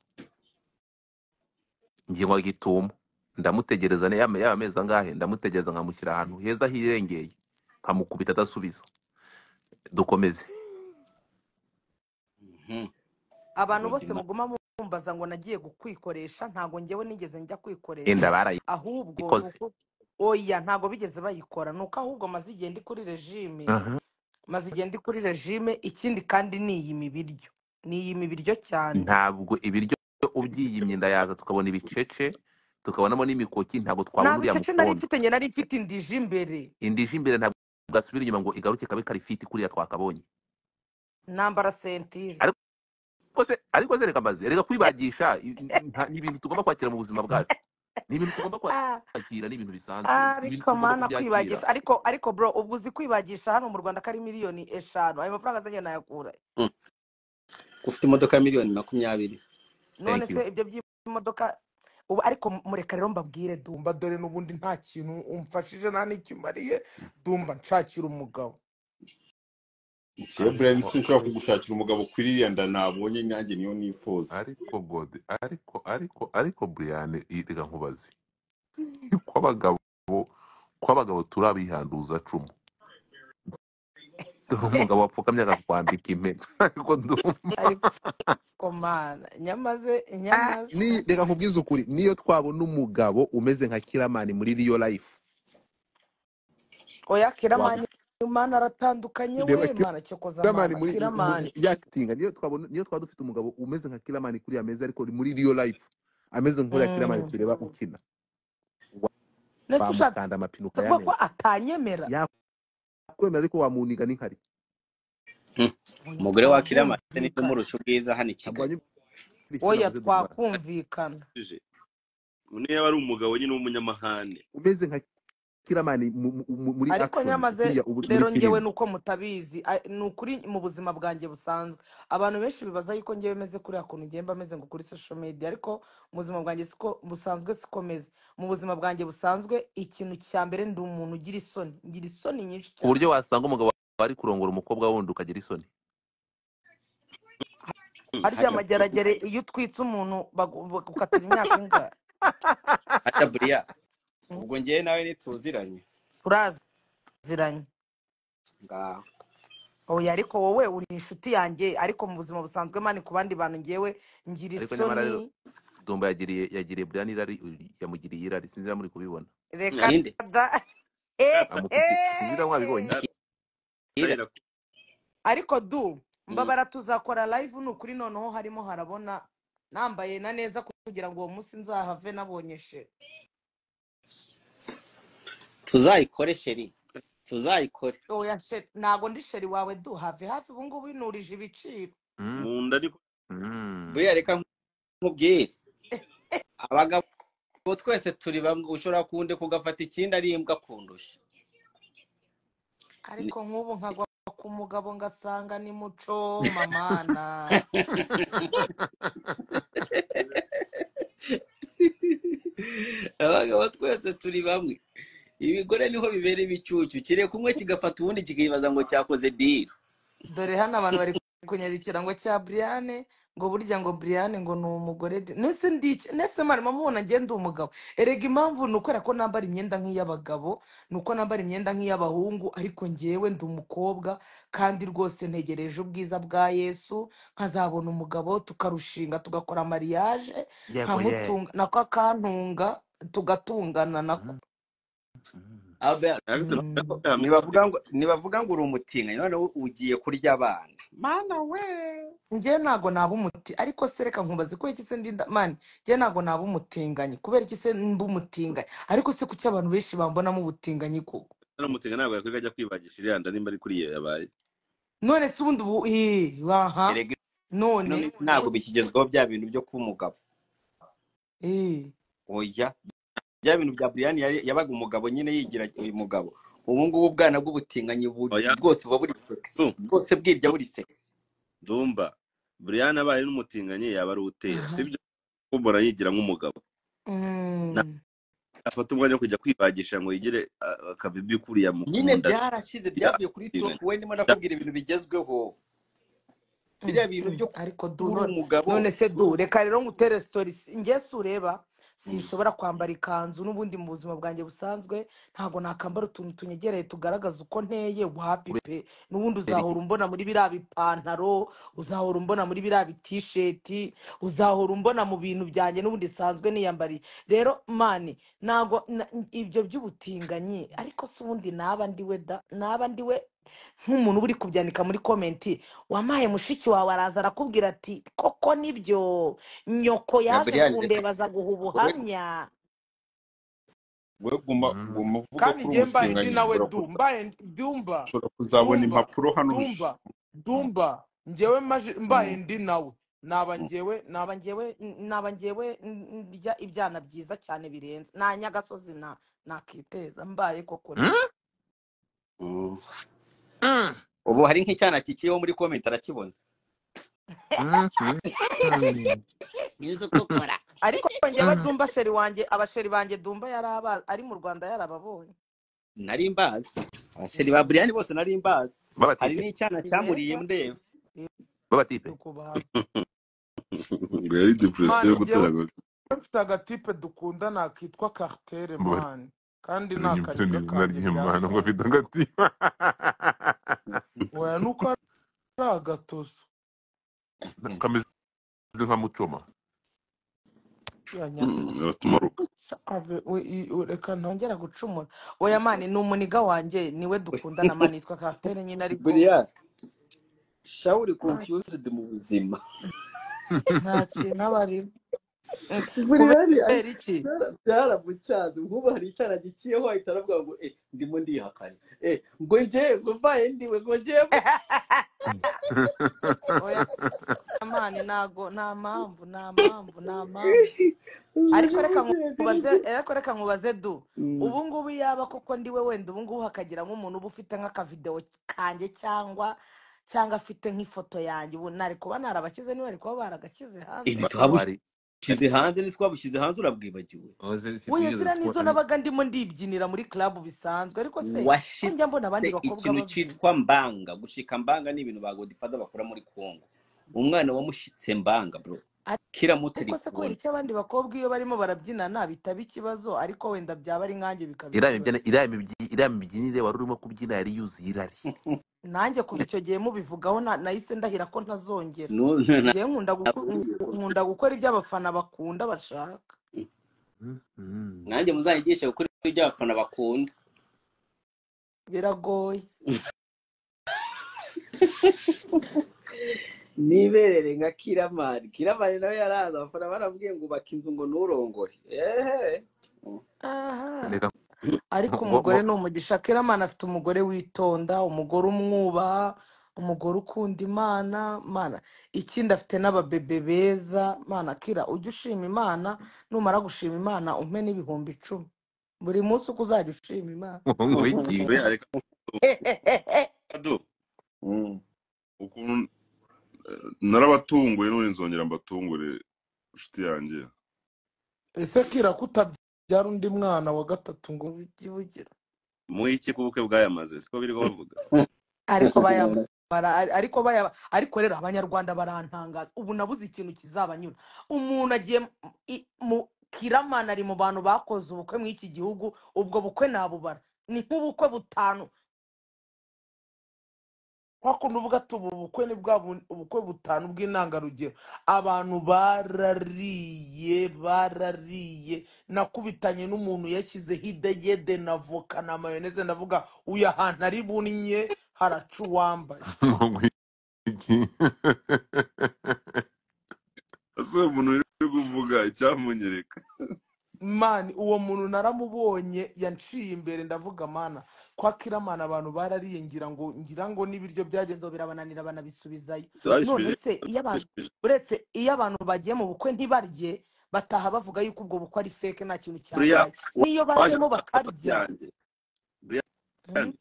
njye nkwa gitumo ndamutegereza ne- yaba yaba amezi angahe ndamutegereza nkamushyira ahantu heza hirengeye nkamukubita adasubiza dukomeze Mhm. abantu bose godimaza muguma mumbaza ngo nagiye kukwikoresha ntago ngewe nigeze njya inda kwikoresha ahubwo ni barayikoze uko oya ntago bigeze bayikora ni uko ahubwo maze igihe ndi kuri regime Aha. maze igihe ndi kuri regime ikindi kandi niyima ibiryo niyima ibiryo cyane ntabwo ibiryo ubyiyimye ndayaza tukabona ibicece tukabonamo n'imikoki ntabwo twabona nta uriya bicece nari mukondo mfite njye nari mfite indije imbere indije imbere ntabwo gasubira inyuma ngo igaruke kabe karifiti kuriya twakabonye nambara sentire ariko se ariko se reka maze reka kwibagisha i- i- nta- ni ibintu tugomba kwakira mu buzima bwacu ni ibintu tugomba Ah, kwakira ni ibintu bisanzwe ni ibintu ariko tugomba mana kubyakira kwibagisha ariko ariko bro ubwo uzi kwibagisha hano mu rwanda ko ari miliyoni eshanu ayo mafaranga azanye nayakura he? Mhm. ufite imodoka ya miliyoni makumyabiri none thank se you ibyo by'imodoka ubu ariko mureka rero mbabwire du dumba dore n'ubundi nta kintu umfashije nta n'ikimariye dumba nshakira umugabo Jewe Brian ariko sinshobora kugushakira umugabo ukwiriye nda nabonye nanjye niyo nifuza ariko gode ariko ariko ariko buriyane reka nkubaze kw'abagabo kw'abagabo turabihanduza cumu dore umugabo wapfukamye akakwambika impeta ariko ndumva ariko mana nyamaze Ah, nyamaze ni reka nkubwize ukuri niyo twabona umugabo umeze nka kiramani muri real life oya waba kiramani mana aratandukanye reba we mana cyokoza kiramani mama muri mu kiramani yakitinga niyo twabona niyo twaba dufite umugabo umeze nka kiramani kuri ameza ariko muri real life ameze nk'uriya kiramani Mm. tureba ukina nese ushatse wamukanda amapine kuvuga ko ukayamena atanyemera yakwemera ariko wamuniga n'inkari Mhm. oya umugore wa kirama ni twakumvikana n'umurusha ubwiza hano i ntabwo kigali wanyumvishije oya navuze mu rwanda twakumvikana Jeje. Une yaba ari umugabo nyine w'umunyamahane. umeze nka kiramani mu- mu- mu- muri ariko action nyamaze kuriya ubu- muri rero ngewe filime nuko mutabizi a- ni ukuri mu buzima bwanjye busanzwe abantu benshi bibaza yuko ngewe meze kuriya kuntu ngewe mba meze ngo kuri social media ariko mu buzima bwanjye siko busanzwe siko meze mu buzima bwanjye busanzwe ikintu cya mbere ndi umuntu ugira isoni ngira isoni nyinshi ku buryo cyane wasanga umugabo wari kurongora umukobwa wundi ukagira isoni Mhm. hajya harya buriya amageragere iyo utwitse umuntu bagu- bagukatira imyaka ingahe hajya buriya Mm, ubwo ngewe nawe ntituziranye turaziranye ngaho oya ariko wowe uri inshuti yanjye ariko mu buzima busanzwe mani ku bandi bantu ngewe ngira ariko nyamara rero isoni Dumba yagiriye yagiriye Brian irari yamugiriye irari sinzi niba muri kubibona reka ninde da amufitiye singira mwabibonye Ira. Tayira ariko du Mm. mbabara tuzakora live ni ukuri noneho harimo harabona nambaye na neza kugira ngo uwo munsi nzahave nabonyeshe tuzayikore sheri tuzayikore oya she ntago ndi sheri wawe du have hafi ubu ngubu inurije ibiciro Mm, mu nda ariko mm. buriya reka nkubwire abagabo twese turi bamwe ushobora kunde kugafata ikindi ari imbwa kundusha Ni- ariko nk'ubu nkagwa ku mugabo ngasanga ni muco mamana abagabo twese turi bamwe ibigore niho bibera ibicucu kireka kumwe kigafata ubundi kikibaza ngo cyakoze diri dore hano abantu bari kunyara ikirango cya Briane ngo burya ngo Briane ngo ni umugore de- nese ndike nese mwarimo mubona ngende umugabo erega impamvu ni ukwera ko nambara imyenda nk'iy'abagabo ni uko nambara imyenda nk'iy'abahungu ariko ngewe ndi umukobwa kandi rwose ntegereje ubwiza bwa Yesu nkazabona umugabo tukarushinga tugakora mariage yego ye nkamutunga nako akantunga tugatungana nako Mm, mm. Albert, yagase Mm. nibavuga ngo nibavuga ngo uri umutinganyi noneho ugiye kurya abana mana we njye ntago naba umuti ariko se reka nkubaze kubera iki se ndi nda- mani njye ntago naba umutinganyi kubera iki se mba umutinganyi ariko se kuki abantu benshi bambonamo ubutinganyi koko aramutega ntabwo yakwiga ajya kwibagisha iriya nda nimba ari kuri iyo yabaye none se ubundi ubu ii, aha erega ino none minsi ntabwo bu- bikigezweho bya bintu byo kuba umugabo ii. oya bya bintu bya Brian yari yabaga umugabo nyine yigira uyu mugabo ubu ngubu ubwana bw'ubutinganyi bu- oya bwose buba buri sexy du bwose bwirya buri sexy dumba Brian abaye n'umutinganyi yaba ari utera aha sibyo kubora yigira nk'umugabo nta Mm. afata umwanya wo kujya kwibagisha ngo yigire ah, akabibi kuriya mu mu nyine nda byarashize ya byavuye kuri top Steven. we ndimo Da- nakubwira ibintu bigezweho Mm, biriya bintu mm. byo ariko du kuba uri none umugabo none se du reka rero ngutere sitori si- njye si ureba Mm. sinshobora kwambara ikanzu n'ubundi mu buzima bwanjye busanzwe ntabwo nakambara utuntu tunyegereye tugaragaza uko nteye wapi pe n'ubundi uzahora umbona muri biriya bipantaro uzahora umbona muri biriya bitisheti uzahora umbona mu bintu byanjye n'ubundi sanzwe niyambariye rero mani ntabwo na- ibyo by'ubutinganyi ariko se ubundi naba ndiwe da naba ndiwe nk'umuntu uba uri kubyandika muri komenti wampaye mushiki wawe araza arakubwira ati koko nibyo nyoko ya yaje Brian reka kundeba aza guha we ubuhamya we guma Mm. guma uvuga ko kandi uri njye mbaye ndi umutinganyi nawe ushobora du kuza- mbaye ndi- dumba ushobora kuzabona dumba impapuro hano uje- dumba dumba njyewe maje- mbaye Mm, ndi nawe naba mm. njyewe naba naba njyewe naba njyewe n- n- ndya ibyana byiza cyane birenze na nyagasozi na nakiteza mbaye koko Mm, nibyo Mm. mm, ubu hari nk'icyana kikiriho muri komenti arakibona mm, mm, mm, nzi uko ukora ariko njyewe mm. dumba sheri wanjye abasheri banjye dumba yari aba- ari mu rwanda yarababonye nari mbazi abasheri ba Mm, Brian bose nari mbazi hari babatipe n'icyana si cyamuriye beza ndeba Eh, babatipe dukubahana ngo yari depresiyo yo mani gutera njyewe agahinda. mfite agatipe dukunda nakitwa kartere Mbari mani kandi ni nyibutse akaniga n'izina kanjye ry'imana ngo byaratanze afite agatima weya nuko ari agatoso kameze nka mucoma ya Mm. nyakuri biratuma ruka Sha ave we i- we- reka nta ntongera gucumura oya mani ni umuniga wanjye niwe dukundana mani yitwa kapitere nyine ariko Brian shawuri nta confused mu buzima nta kintu aba arimo Mm, burihari kubera iki byaramucanze nk'ubu hari icyana giciyeho ahita aravuga ngo eh ndimo ndihakana eh ngo njye ngo mbaye ndiwe ngo njye oya mani ntago nta mpamvu nta mpamvu nta mpamvu ariko reka nkubaze ariko reka nkubaze du ubu ngubu yaba koko ndiwe wenda ubu ngubu hakagira nk'umuntu uba ufite nk'akavidewo kanjye cyangwa cyangwa afite nk'ifoto yanjye ubu nari kuba narabakize niba bari kuba baragakize hanze ibi Ba- twabushyize wari hanze ntitwabushyize hanze urabwibagiwe oze oya ntitwigeze ziriya nizo twari nabaga ndimo ndibyinira muri club bisanzwe ariko se ko njya mbona washitse abandi bakobwa ikintu babyina cyitwa mbanga gushika mbanga ni ibintu ba godifada bakora muri congo umwana wamushitse mbanga bro kira muto ariko se kubera rikunda iki abandi bakobwa iyo barimo barabyinana bitaba ikibazo ariko wenda byaba ari nkanjye bikaba iriya mibyina iriya ikibazo mibyi- iriya mibyinire wari urimo kubyina yari yuzuye irari nanjye kuva icyo gihe mubivugaho na- nahise ndahira ko ntazongera Nu- na- njyewe nkunda guko- nkunda gukora ibyo abafana bakunda bashaka Mm, mm. nanjye muzanyigishe gukora ibyo abafana bakunda biragoye niberere nka kiramani kiramani nawe yaraza abafana barambwiye ngo ubaka inzu ngo nturongore ehe aha reka ariko ngo- ngo- umugore ni umugisha kiramana afite umugore witonda umugore umwubaha umugore ukunda imana mana ikindi afite n'ababebe beza mana kira ujye ushima imana numara gushima imana umpe n'ibihumbi icumi buri munsi uko uzajya ushima imana ngo- ngo iki- we areka do Mm. ukuntu eh, narabatunguye none nzongera mbatungure inshuti yanjye ese kira kutabyara undi mwana wa gatatu ngo ujye ubugira muhe iki ku bukwe bwayamaze siko biriho bavuga ariko bayambara ariko bayaba ariko rero abanyarwanda barantangaza ubu nabuze ikintu kizabanyura umuntu agiye mu i- mu- kiramana ari mu bantu bakoze ubukwe mu iki gihugu ubwo bukwe nabubara ni nk'ubukwe butanu kwa kundi uvuga ati ubu bukwe ni bwa bu- ubukwe butanu bw'intangarugero abantu barariye barariye nakubitanye n'umuntu yashyizeho idegede na voka na mayoneze ndavuga uyu ahantu ari bunnye haraca uwambaye ngo iki ese umuntu uri kuvuga icyamunyereka mani uwo muntu naramubonye yanciye imbere ndavuga mana kwa kiramana abantu barariye ngira ngo ngira ngo n'ibiryo byageze ibibazo birabananira banabisubizayo none turabishubije se iyo abantu uretse iyo abantu bagiye mu bukwe ntibarye bataha bavuga yuko ubwo bukwe ari feke nta kintu buriya cyabaye n'iyo waje bajemo muri afterparty bakarya yanjye buriya hmm?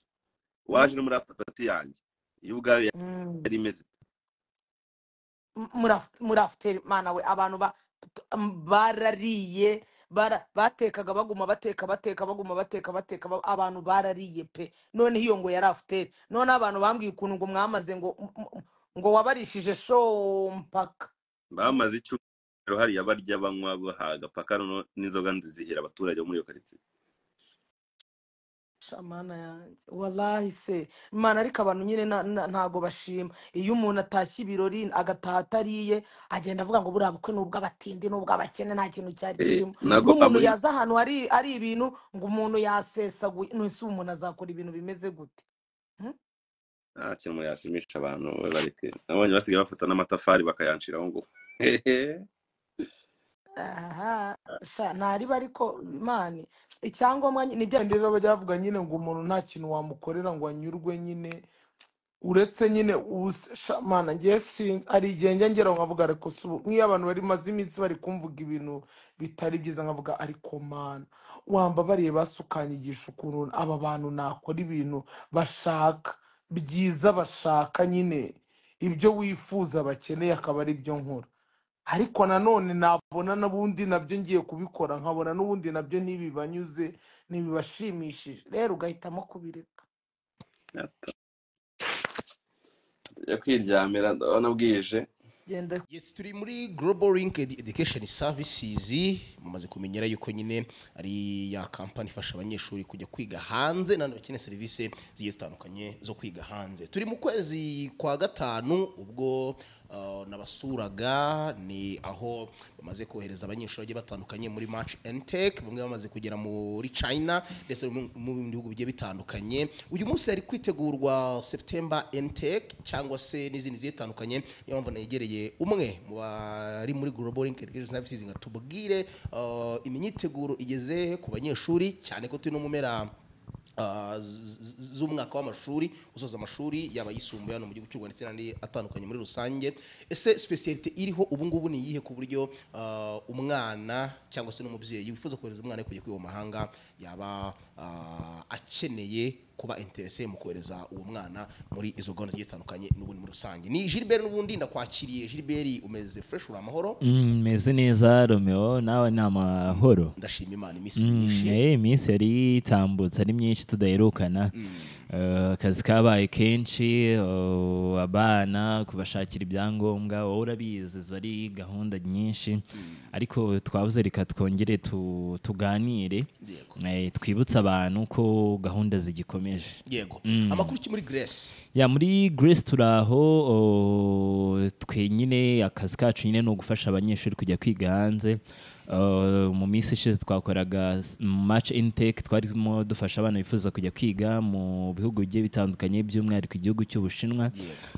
waje Hmm? no muri afterparty yanjye iyo ubwayo Hmm. yari imeze M- muraf- murafuteri mana we abantu ba- t- m- barariye bara- batekaga baguma bateka bateka baguma bateka bateka ba- abantu barariye pe none iyo ngo yari afuteri none abantu bambwiye ukuntu ngo mwamaze ngo m- m- ngo wabarishije shompaka bamaze icyumweru hariya barya banywa bahaga paka noneho n'inzoga nzizihira abaturage bo muri iyo karitsiye shamana yanjye wallahi se imana ariko abantu nyine na- na- ntago bashima iyo umuntu atashye ibirori agataha atariye agenda avuga ngo buriya bukwe ni ubw'abatindi ni ubw'abakene nta kintu cyari Eh, kirimo ntabwo n'umuntu wabura yaza ahantu hari ari ibintu ngo umuntu yasesaguye nese uwo umuntu azakora ibintu bimeze gute Hmm? nta kintu yashimisha abantu we bareke nabonye basigaye bafata n'amatafari bakayanshiraho ngo aha sha ntariba ariko imana icyangombwa ni- nibyo kandi rero bajya bavuga nyine ngo umuntu nta kintu wamukorera ngo anyurwe nyine uretse nyine ubuse- sha, mana ngiye sinzi hari igihe njya ngera aho nkavuga ariko si ubu nk'iyo abantu bari maze iminsi bari kumvuga ibintu bitari byiza nkavuga ariko mana wambabariye basukanyigisha ukuntu aba bantu nakora ibintu bashaka byiza bashaka nyine ibyo wifuza bakeneye akaba ari byo nkora ariko nanone nabona n'ubundi nabyo ngiye kubikora nkabona n'ubundi nabyo ntibibanyuze ntibibashimishije rero ugahitamo kubireka yo kwiryamira ndabona bwije genda Yes, turi muri Global Link Edu- Education Services mumaze kumenyera yuko nyine ari ya kampani ifasha abanyeshuri kujya kwiga hanze n'abandi bakeneye serivisi zigiye zitandukanye zo kwiga hanze turi mu kwezi kwa gatanu ubwo uh, nabasuraga ni aho bamaze kohereza abanyeshuri bagiye batandukanye muri March and Tech bamwe bamaze kugera muri China ndetse no mu mu bindi bihugu bigiye bitandukanye uyu munsi hari kwitegurwa September and Tech cyangwa se n'izindi zigiye zitandukanye niyo mpamvu negereye umwe mu bari muri Global Link Education Services ngo atubwire uh, imyiteguro igeze he ku banyeshuri cyane ko turi no mu mpera ah, z- z- z'umwaka w'amashuri usoza amashuri yaba ayisumbuye hano mu gihugu cy'u Rwanda ndetse n'andi atandukanye muri rusange ese sipesiyalite iriho ubu ngubu ni iyihe ku buryo ah, umwana cyangwa se n'umubyeyi wifuza kohereza umwana we kujya kwiga mu mahanga yaba ah, akeneye kuba interese mu kohereza uwo mwana muri izo gahunda zigiye zitandukanye n'ubundi muri rusange ni Gilbert n'ubundi ndakwakiriye Gilbert umeze fresh uri amahoro Mm, meze neza romeo nawe ni amahoro ndashima imana iminsi Mm, myinshi eh, iminsi yari itambutse ari myinshi tudaherukana Eh, akazi kabaye kenshi oh, abana kubashakira ibyangombwa wowe urabizi ziba ari gahunda nyinshi ariko twabuze reka twongere tu- tuganire yego eh, twibutse abantu ko gahunda zigikomeje yego Mm. amakuru ki muri Grace ya muri grace turaho o, twenyine akazi kacu nyine ni ugufasha abanyeshuri kujya kwiga hanze Uh, mu minsi ishize twakoraga s- match intake twarimo dufasha abana bifuza kujya kwiga mu bihugu bigiye bitandukanye by'umwihariko igihugu cy'ubushinwa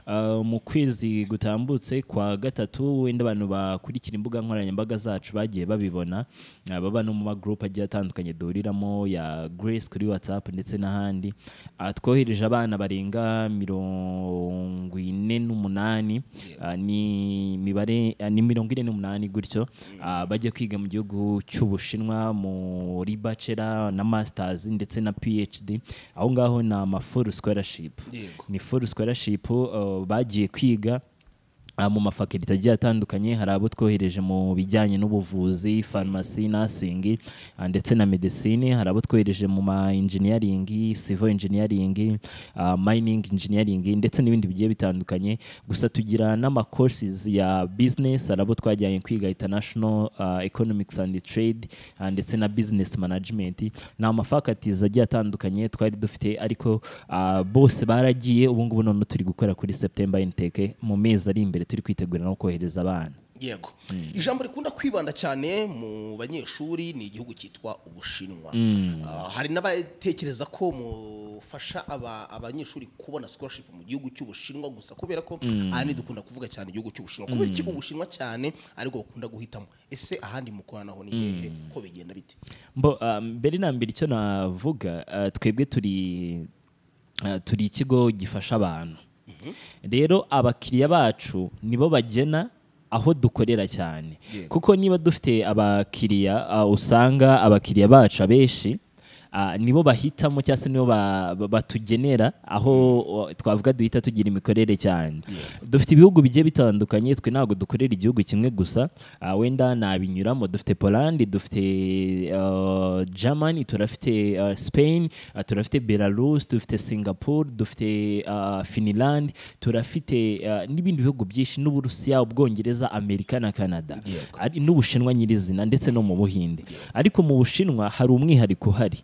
Uh, mu kwezi gutambutse kwa gatatu wenda abantu bakurikira imbuga nkoranyambaga zacu bagiye babibona Uh, baba no mu magroup agiye atandukanye duhuriramo ya grace kuri whatsapp ndetse n'ahandi Uh, twohereje abana barenga mirongo ine n'umunani Uh, ni imibare uh, ni mirongo ine n'umunani gutyo Uh, bajya kwiga mu gihugu cy'ubushinwa muri bachelor na masters ndetse na phd aho ngaho ni ama full scholarship Yego. ni full scholarship uh, bagiye kwiga uh, mu mafakulite agiye atandukanye hari abo twohereje mu bijyanye n'ubuvuzi farumasi nursing uh, ndetse na medicine hari abo twohereje mu ma engineering civil engineering uh, mining engineering ndetse n'ibindi bigiye bitandukanye gusa tugira n'ama courses ya business hari abo twajyanye kwiga international uh, economics and trade uh, ndetse na business management ni amafakatizi agiye atandukanye twari dufite ariko uh, bose baragiye ubu ngubu none turi gukora kuri september intake mu mezi ari imbere turi kwitegura no kohereza abana yego ijambo rikunda kwibanda cyane mu banyeshuri ni igihugu cyitwa ubushinwa Mm. Ah, hari n'abatekereza ko mufasha aba- abanyeshuri kubona scholarship mu gihugu cy'ubushinwa gusa kubera ko Mm. ahanini dukunda kuvuga cyane igihugu cy'ubushinwa kubera iki Mm. ubushinwa cyane ariko bakunda guhitamo ese ahandi mukorana naho ni hehe ko bigenda bite mbo ah, mbere na mbere icyo navuga ah, twebwe turi ah, turi ikigo gifasha abantu rero abakiriya bacu nibo bagena aho dukorera cyane Yego. kuko niba dufite abakiriya ah, usanga abakiriya bacu abenshi ah, nibo bahitamo cyangwa se nibo ba- ba- batugenera aho o, twavuga duhita tugira imikorere cyane dufite ibihugu bigiye bitandukanye twe ntabwo dukorera igihugu kimwe gusa ah, wenda nabinyuramo dufite Poland dufite ah, Germany turafite ah, Spain ah, turafite Belarus dufite Singapore dufite ah, Finland turafite ah, n'ibindi bihugu byinshi n'Uburusiya Ubwongereza Amerika na Canada ari n'Ubushinwa nyirizina ndetse no mu Buhinde ariko mu Bushinwa hari umwihariko uhari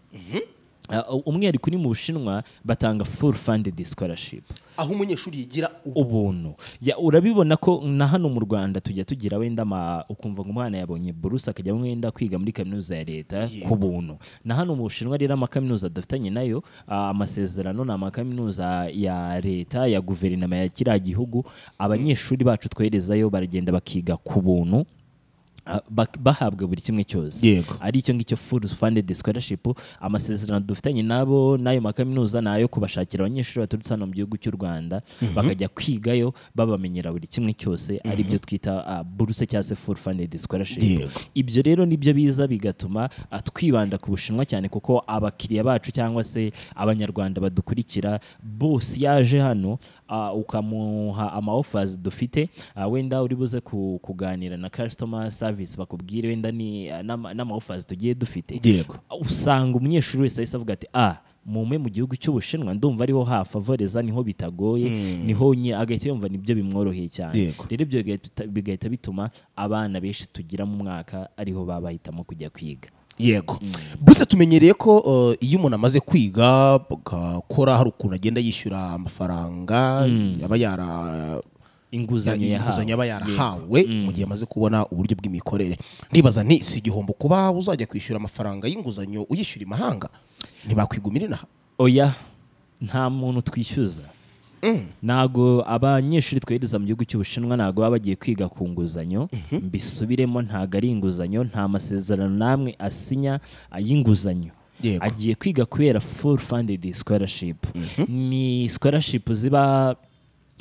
Ah, umwihariko uri mu Bushinwa batanga full funded scholarship aho umunyeshuri yigira ubuntu Ya, urabibona ko na hano mu rwanda tujya tugira wenda ama- ukumva ngo umwana yabonye buruse akajya wenda kwiga muri kaminuza ya leta ku buntu na hano mu bushinwa rero amakaminuza dufitanye nayo ah, amasezerano ni amakaminuza ya leta ya guverinoma ya kiriya gihugu abanyeshuri bacu twoherezayo baragenda bakiga ku buntu Ah, bak- bahabwa buri kimwe cyose Yego. ari icyo ngicyo full funded scholarship amasezerano dufitanye nabo n'ayo makaminuza ni ayo kubashakira abanyeshuri baturutse hano mu gihugu cy'u rwanda Mhm. bakajya kwigayo babamenyera buri kimwe cyose ari byo twita ah, buruse cyangwa se full funded scholarship Yego. ibyo rero nibyo biza bigatuma ah, twibanda ku bushinwa cyane kuko abakiriya bacu cyangwa se abanyarwanda badukurikira bose yaje hano ah, ukamuha ama offers dufite ah, wenda uri buze ku- kuganira na customer service bakubwire wenda ni ah, n'ama n'ama offers tugiye dufite Yego. usanga umunyeshuri wese ahise avuga ati ah mume mu gihugu cy'ubushinwa ndumva ariho hafavoreza niho bitagoye Mm. niho nyine agahita yumva nibyo bimworoheye cyane Yego. rero ibyo bigahita- bigahita bituma abana benshi tugira mu mwaka ariho baba bahitamo kujya kwiga yego buse tumenyereye ko uh, iyo umuntu amaze kwiga agakora hari ukuntu agenda yishyura amafaranga aba yara Inguzanyo yahawe. inguzanyo aba yarahawe Yego. mu gihe amaze kubona uburyo bw'imikorere ndibaza nti si igihombo kuba uzajya kwishyura amafaranga y'inguzanyo uyishyura imahanga ntibakwigumira inaha oya nta muntu twishyuza ntago abanyeshuri twohereza mu gihugu cy'ubushinwa ntago baba bagiye kwiga ku nguzanyo mbisubiremo ntago ari inguzanyo nta masezerano n'amwe asinya ay'inguzanyo Yego. agiye kwiga kubera full funded scholarship ni scholarship ziba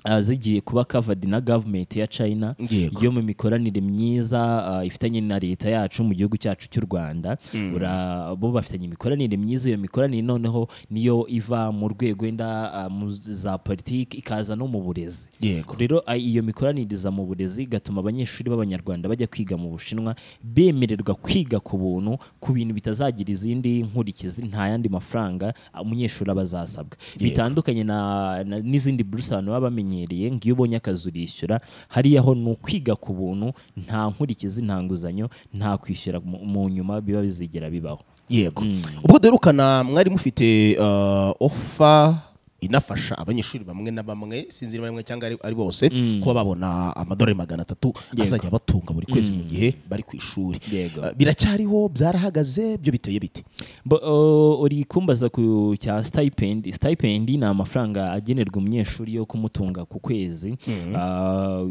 ah, zigiye kuba covered na government ya china Yego. yo mu mikoranire myiza ah, ifitanye na leta yacu mu gihugu cyacu cy'u rwanda Mm. Ura- bo bafitanye imikoranire myiza iyo mikoranire noneho niyo iva mu rwego wenda ah, mu za politiki ikaza no mu burezi Yego. rero ah, iyo mikoranire iza mu burezi igatuma abanyeshuri b'abanyarwanda bajya kwiga mu bushinwa bemererwa kwiga ku buntu ku bintu bitazagira izindi nkurikizi nta yandi mafaranga ah, umunyeshuri aba azasabwa Yego. bitandukanye na, na, n'izindi buruse abantu baba bamenyereye ngiyo ubonye akazi urishyura hariya ho ni ukwiga ku buntu nta nkurikizi nta nguzanyo nta kwishyura mu, mu nyuma biba bizigera bibaho yego ubwo duherukana mwari mufite uh, ofa inafasha abanyeshuri bamwe na bamwe sinzi niba ari bamwe cyangwa ari ari bose Mm. kuba babona amadolari magana atatu Yego. azajya abatunga buri kwezi mu Mm. gihe bari ku ishuri Yego. Uh, biracyariho byarahagaze byo biteye bite Bo- o- uri kumbaza ku cya stipend stipend ni amafaranga agenerwa umunyeshuri yo kumutunga ku kwezi Mhm. Ah,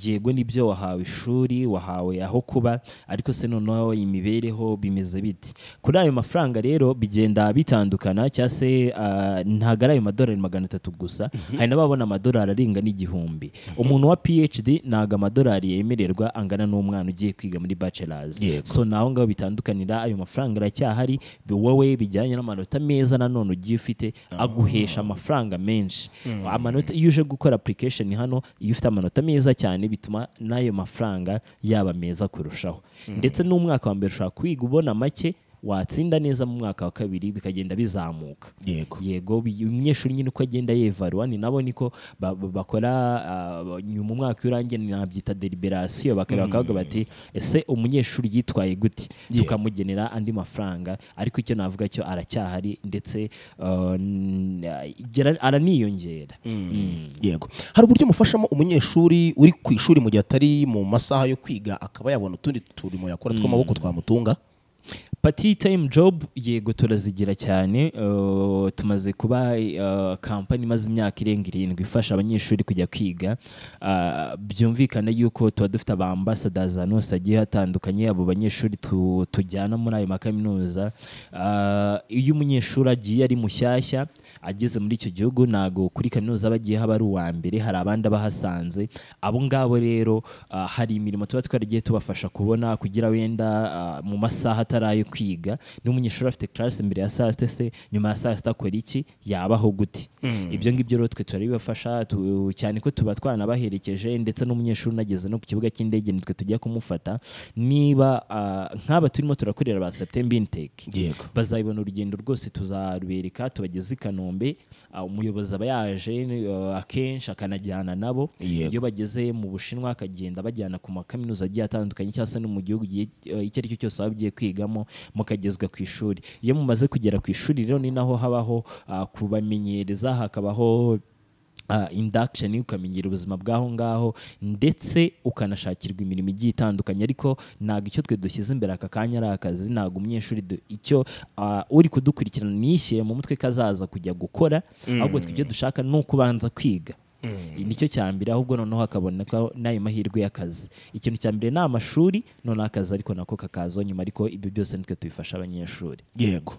yego nibyo wahawe ishuri wahawe aho kuba ariko se noneho imibereho bimeze biti kuri ayo mafaranga rero bigenda bitandukana cyangwa se ah, ntabwo ari ayo madolari magana atatu gusa hari n'ababona amadolari arenga n'igihumbi umuntu wa phd ntabwo amadolari yemererwa angana n'umwana ugiye kwiga muri bachelors Yego. so naho ngaho bitandukanira ayo mafaranga aracyahari bi- wowe bijyanye n'amanota meza nanone ugiye ufite aguhesha amafaranga menshi Mm. amanota iyo uje gukora application hano iyo ufite amanota meza cyane bituma n'ayo mafaranga yaba meza kurushaho Mm. ndetse n'umwaka wa mbere ushobora kwiga ubona make watsinda neza mu mwaka wa kabiri bikagenda bizamuka yego yego bi- umunyeshuri nyine uko agenda yevaruwa ni nabo niko ba- ba- bakora ah, nyuma umwaka iyo urangiye nabyita deliberasiyo bakareba Mm. bakavuga bati ese umunyeshuri yitwaye gute Yeah. tukamugenera andi mafaranga ariko icyo navuga cyo aracyahari ndetse ah, n- gira- araniyongera Mm. yego hari uburyo mufashamo umunyeshuri uri ku ishuri mu gihe atari mu masaha yo kwiga akaba yabona utundi turimo yakora tw'amaboko twamutunga pati tayimu jobu yego turazigira cyane uh, tumaze kuba uh, kampani imaze imyaka irenga irindwi ifasha abanyeshuri kujya kwiga Uh, byumvikana yuko tuba dufite abambasadazi ahantu hose hagiye hatandukanye abo banyeshuri tu- tujyana muri ayo makaminuza Uh, iyo umunyeshuri agiye ari mushyashya ageze muri icyo gihugu ntago kuri kaminuza aba agiye haba ari uwa mbere hari abandi abahasanze abo ngabo rero ah, hari imirimo tuba twaragiye tubafasha kubona kugira wenda ah, mu masaha atari ayo kwiga n'umunyeshuri afite karasi mbere ya saa sita se nyuma ya saa sita akora iki yabaho gute Mm. ibyo ngibyo rero twe turabibafasha tu- cyane ko tuba twanabaherekeje ndetse n'umunyeshuri unageze no ku kibuga cy'indege nitwe tujya kumufata niba ah, nk'aba turimo turakorera ba september intake yego bazabibona urugendo rwose tuzarubereka tubageze i kanombe ah, umuyobozi aba yaje eh, akenshi akanajyana nabo Yego. iyo bageze mu bushinwa akagenda bajyana ku makaminuza agiye atandukanye cyangwa se no mu gihugu igihe- eh, icyo ari cyo cyose waba ugiye kwigamo mukagezwa ku ishuri iyo mumaze kugera ku ishuri rero ni naho habaho ah, kubamenyereza hakabaho ah, induction ukamenyera ubuzima bw'aho ngaho ndetse ukanashakirwa imirimo igiye itandukanye ariko ntabwo icyo twe dushyize imbere aka kanya ari akazi ntabwo umunyeshuri du- icyo ah, uri kudukurikirana nishyire mu mutwe ko azaza kujya gukora Mm. ahubwo twe icyo dushaka ni ukubanza kwiga Mm. nicyo cya mbere ahubwo noneho hakabona ko n'ayo mahirwe y'akazi ikintu cya mbere ni amashuri noneho akazi ariko nako kakazaho nyuma ariko ibyo byose nitwe tubifasha abanyeshuri yego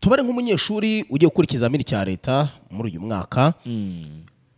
tubare nk'umunyeshuri ugiye gukora ikizamini cya leta muri uyu mwaka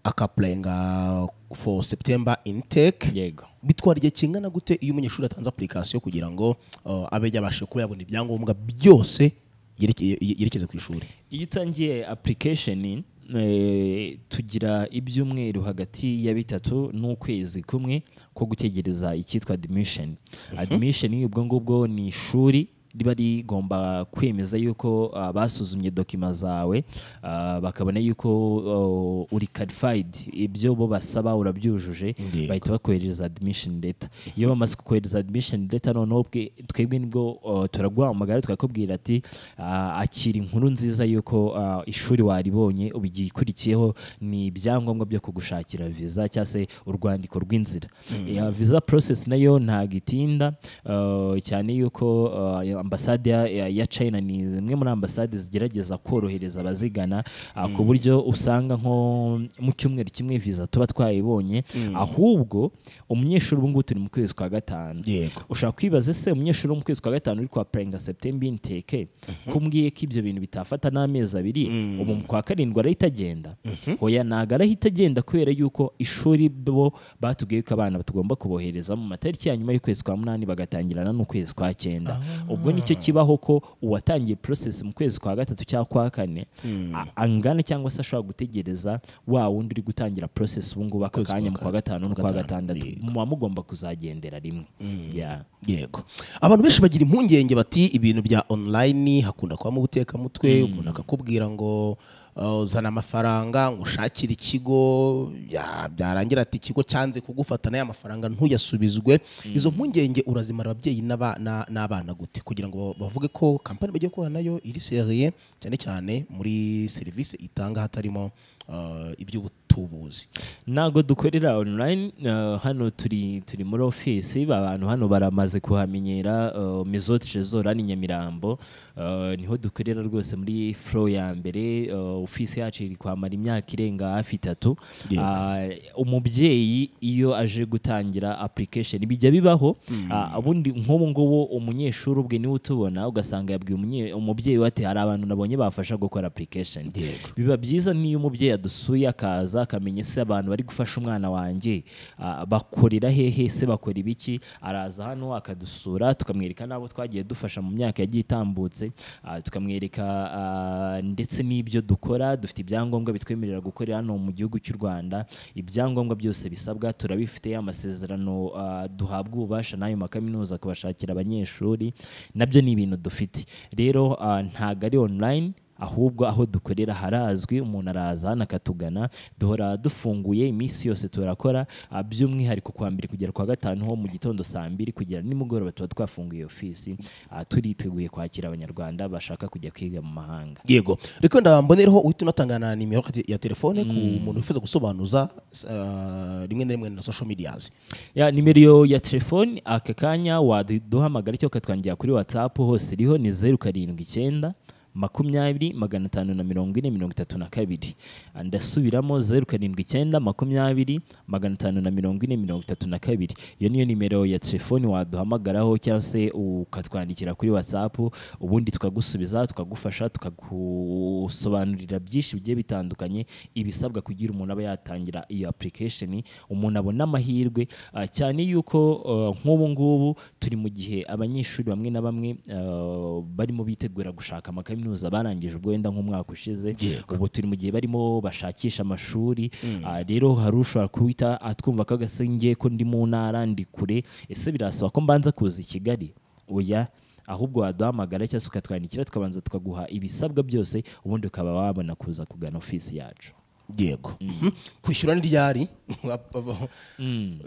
akapulayinga for september intake yego bitwara igihe kingana gute iyo umunyeshuri atanze apurikasiyo kugira ngo uh, abe yabashe kuba yabona ibyangombwa byose yerekeye- yerekeza ku ishuri iyo utangiye application eh, tugira ibyumweru hagati ya bitatu n'ukwezi kumwe ko gutegereza icyitwa admission admission ubwo ngubwo ni ishuri riba rigomba kwemeza yuko ah, basuzumye dokima zawe ah, bakabona yuko oh, uri qualified ibyo bo basaba urabyujuje Yego. bahita bakohereza admission letter iyo bamaze kukohereza admission letter noneho bwe- twebwe nibwo oh, turaguhamagara tukakubwira ati ah, akira inkuru nziza yuko ah, ishuri waribonye ubu igikurikiyeho ni ibyangombwa byo kugushakira viza cyangwa se urwandiko rw'inzira Ya viza process nayo ntabwo itinda ah, cyane yuko ah, ambasade ya- ya- ya China ni zimwe muri ambasade zigerageza korohereza abazigana ah, ku buryo usanga nko mu cyumweru kimwe viza tuba twayibonye Mm. ahubwo umunyeshuri ubu ngubu turi mu kwezi kwa gatanu yego ushobora kwibaza se umunyeshuri wo mu kwezi kwa gatanu uri kwapurayinga septemba inteke kumbwiye ko ibyo bintu bitafata n'amezi abiri ubu mu kwa karindwi arahita agenda hoya ntabwo arahita agenda kubera yuko ishuri bo batubwiye ko abana tugomba kubohereza mu matariki ya nyuma y'ukwezi kwa munani bagatangirana n'ukwezi kwa cyenda ubwo nicyo kibaho ko uwatangiye process mu kwezi kwa gatatu cyangwa kwa kane a- angana cyangwa se ashobora gutegereza wa wundi uri gutangira process ubu ngubu aka Kwezi kwa kanya mu kwa kane, gatanu no kwa kwa gatanu, gatandatu yego. muba mugomba kuzagendera rimwe Yeah. yego abantu benshi bagira impungenge bati ibintu bya online hakunda kubamo ubutekamutwe umuntu akakubwira ngo uh, uzana amafaranga ngo ushakire ikigo ya- byarangira ati ikigo cyanze kugufata n'aya mafaranga ntuyasubizwe izo mpungenge urazimara ababyeyi n'aba- na- n'abana gute kugira ngo ba- bavuge ko kampani bagiye kubona nayo iri seriye cyane cyane muri serivisi itanga hatarimo uh, iby'ubutubuzi ntabwo dukorera online uh, hano turi turi muri office abantu hano baramaze kuhamenyera uh, Mizoti Jezora ni Nyamirambo uh, niho dukorera rwose muri flow ya mbere uh, office yacu iri kwamara imyaka irenga hafi itatu Yego. Uh, umubyeyi iyo aje gutangira application bijya bibaho Mm. uh, ubundi nk'ubu ngubu umunyeshuri ubwe niwe utubona ugasanga yabwiye umunye- umubyeyi we ati hari abantu nabonye bafasha gukora application biba byiza niyo umubyeyi adusuye akaza akamenya ese abantu bari gufasha umwana wanjye ah, bakorera hehe se bakora ibiki araza hano akadusura tukamwereka n'abo twagiye dufasha mu myaka yagiye itambutse ah, tukamwereka ah, ndetse n'ibyo dukora dufite ibyangombwa bitwemerera gukorera hano mu gihugu cy'u rwanda ibyangombwa byose bisabwa turabifite amasezerano ah, duhabwa ububasha n'ayo makaminuza kubashakira abanyeshuri nabyo ni ibintu dufite rero ah, ntabwo ari online ahubwo aho dukorera harazwi umuntu araza hano akatugana duhora dufunguye iminsi yose turakora ah, by'umwihariko kuwa mbere kugera kuwa gatanu ho mu gitondo saa mbiri kugera nimugoroba tuba twafunguye iyo ofisi ah, turiteguye kwakira abanyarwanda bashaka kujya kwiga mu mahanga yego reka wenda mbonereho uhita unatangana nimero ya telefone ku muntu wifuza gusobanuza uh, rimwe na rimwe na social medias ya nimero ya telefoni aka kanya waduhamagara cyangwa ukatwangira kuri watsapu hose iriho ni zeru karindwi icyenda makumyabiri magana atanu na mirongo ine mirongo itatu na kabiri Ah, ndasubiramo zeru karindwi icyenda makumyabiri magana atanu na mirongo ine mirongo itatu na kabiri iyo niyo nimero ya telefoni waduhamagaraho cyangwa se ukatwandikira kuri watsapu ubundi tukagusubiza tukagufasha tukagusobanurira byinshi bigiye bitandukanye ibisabwa kugira umuntu aba yatangira iyo application umuntu abona amahirwe ah, cyane yuko ah, nk'ubu ngubu turi mu gihe abanyeshuri bamwe na bamwe ah, barimo bitegura gushaka amakaminuza barangije ubwo wenda nk'umwaka ushize ubu turi mu gihe barimo bashakisha amashuri Mm. Ah, rero hari ushobora kuwita atwumva ko agasenge ko ndi mu ntara ndi kure ese birasaba ko mbanza kuza i kigali oya ahubwo waduhamagara cyangwa se ukatwandikira tukabanza tukaguha ibisabwa byose ubundi ukaba wabona kuza kugana ofisi yacu yego Mhm. kwishyura ni ryari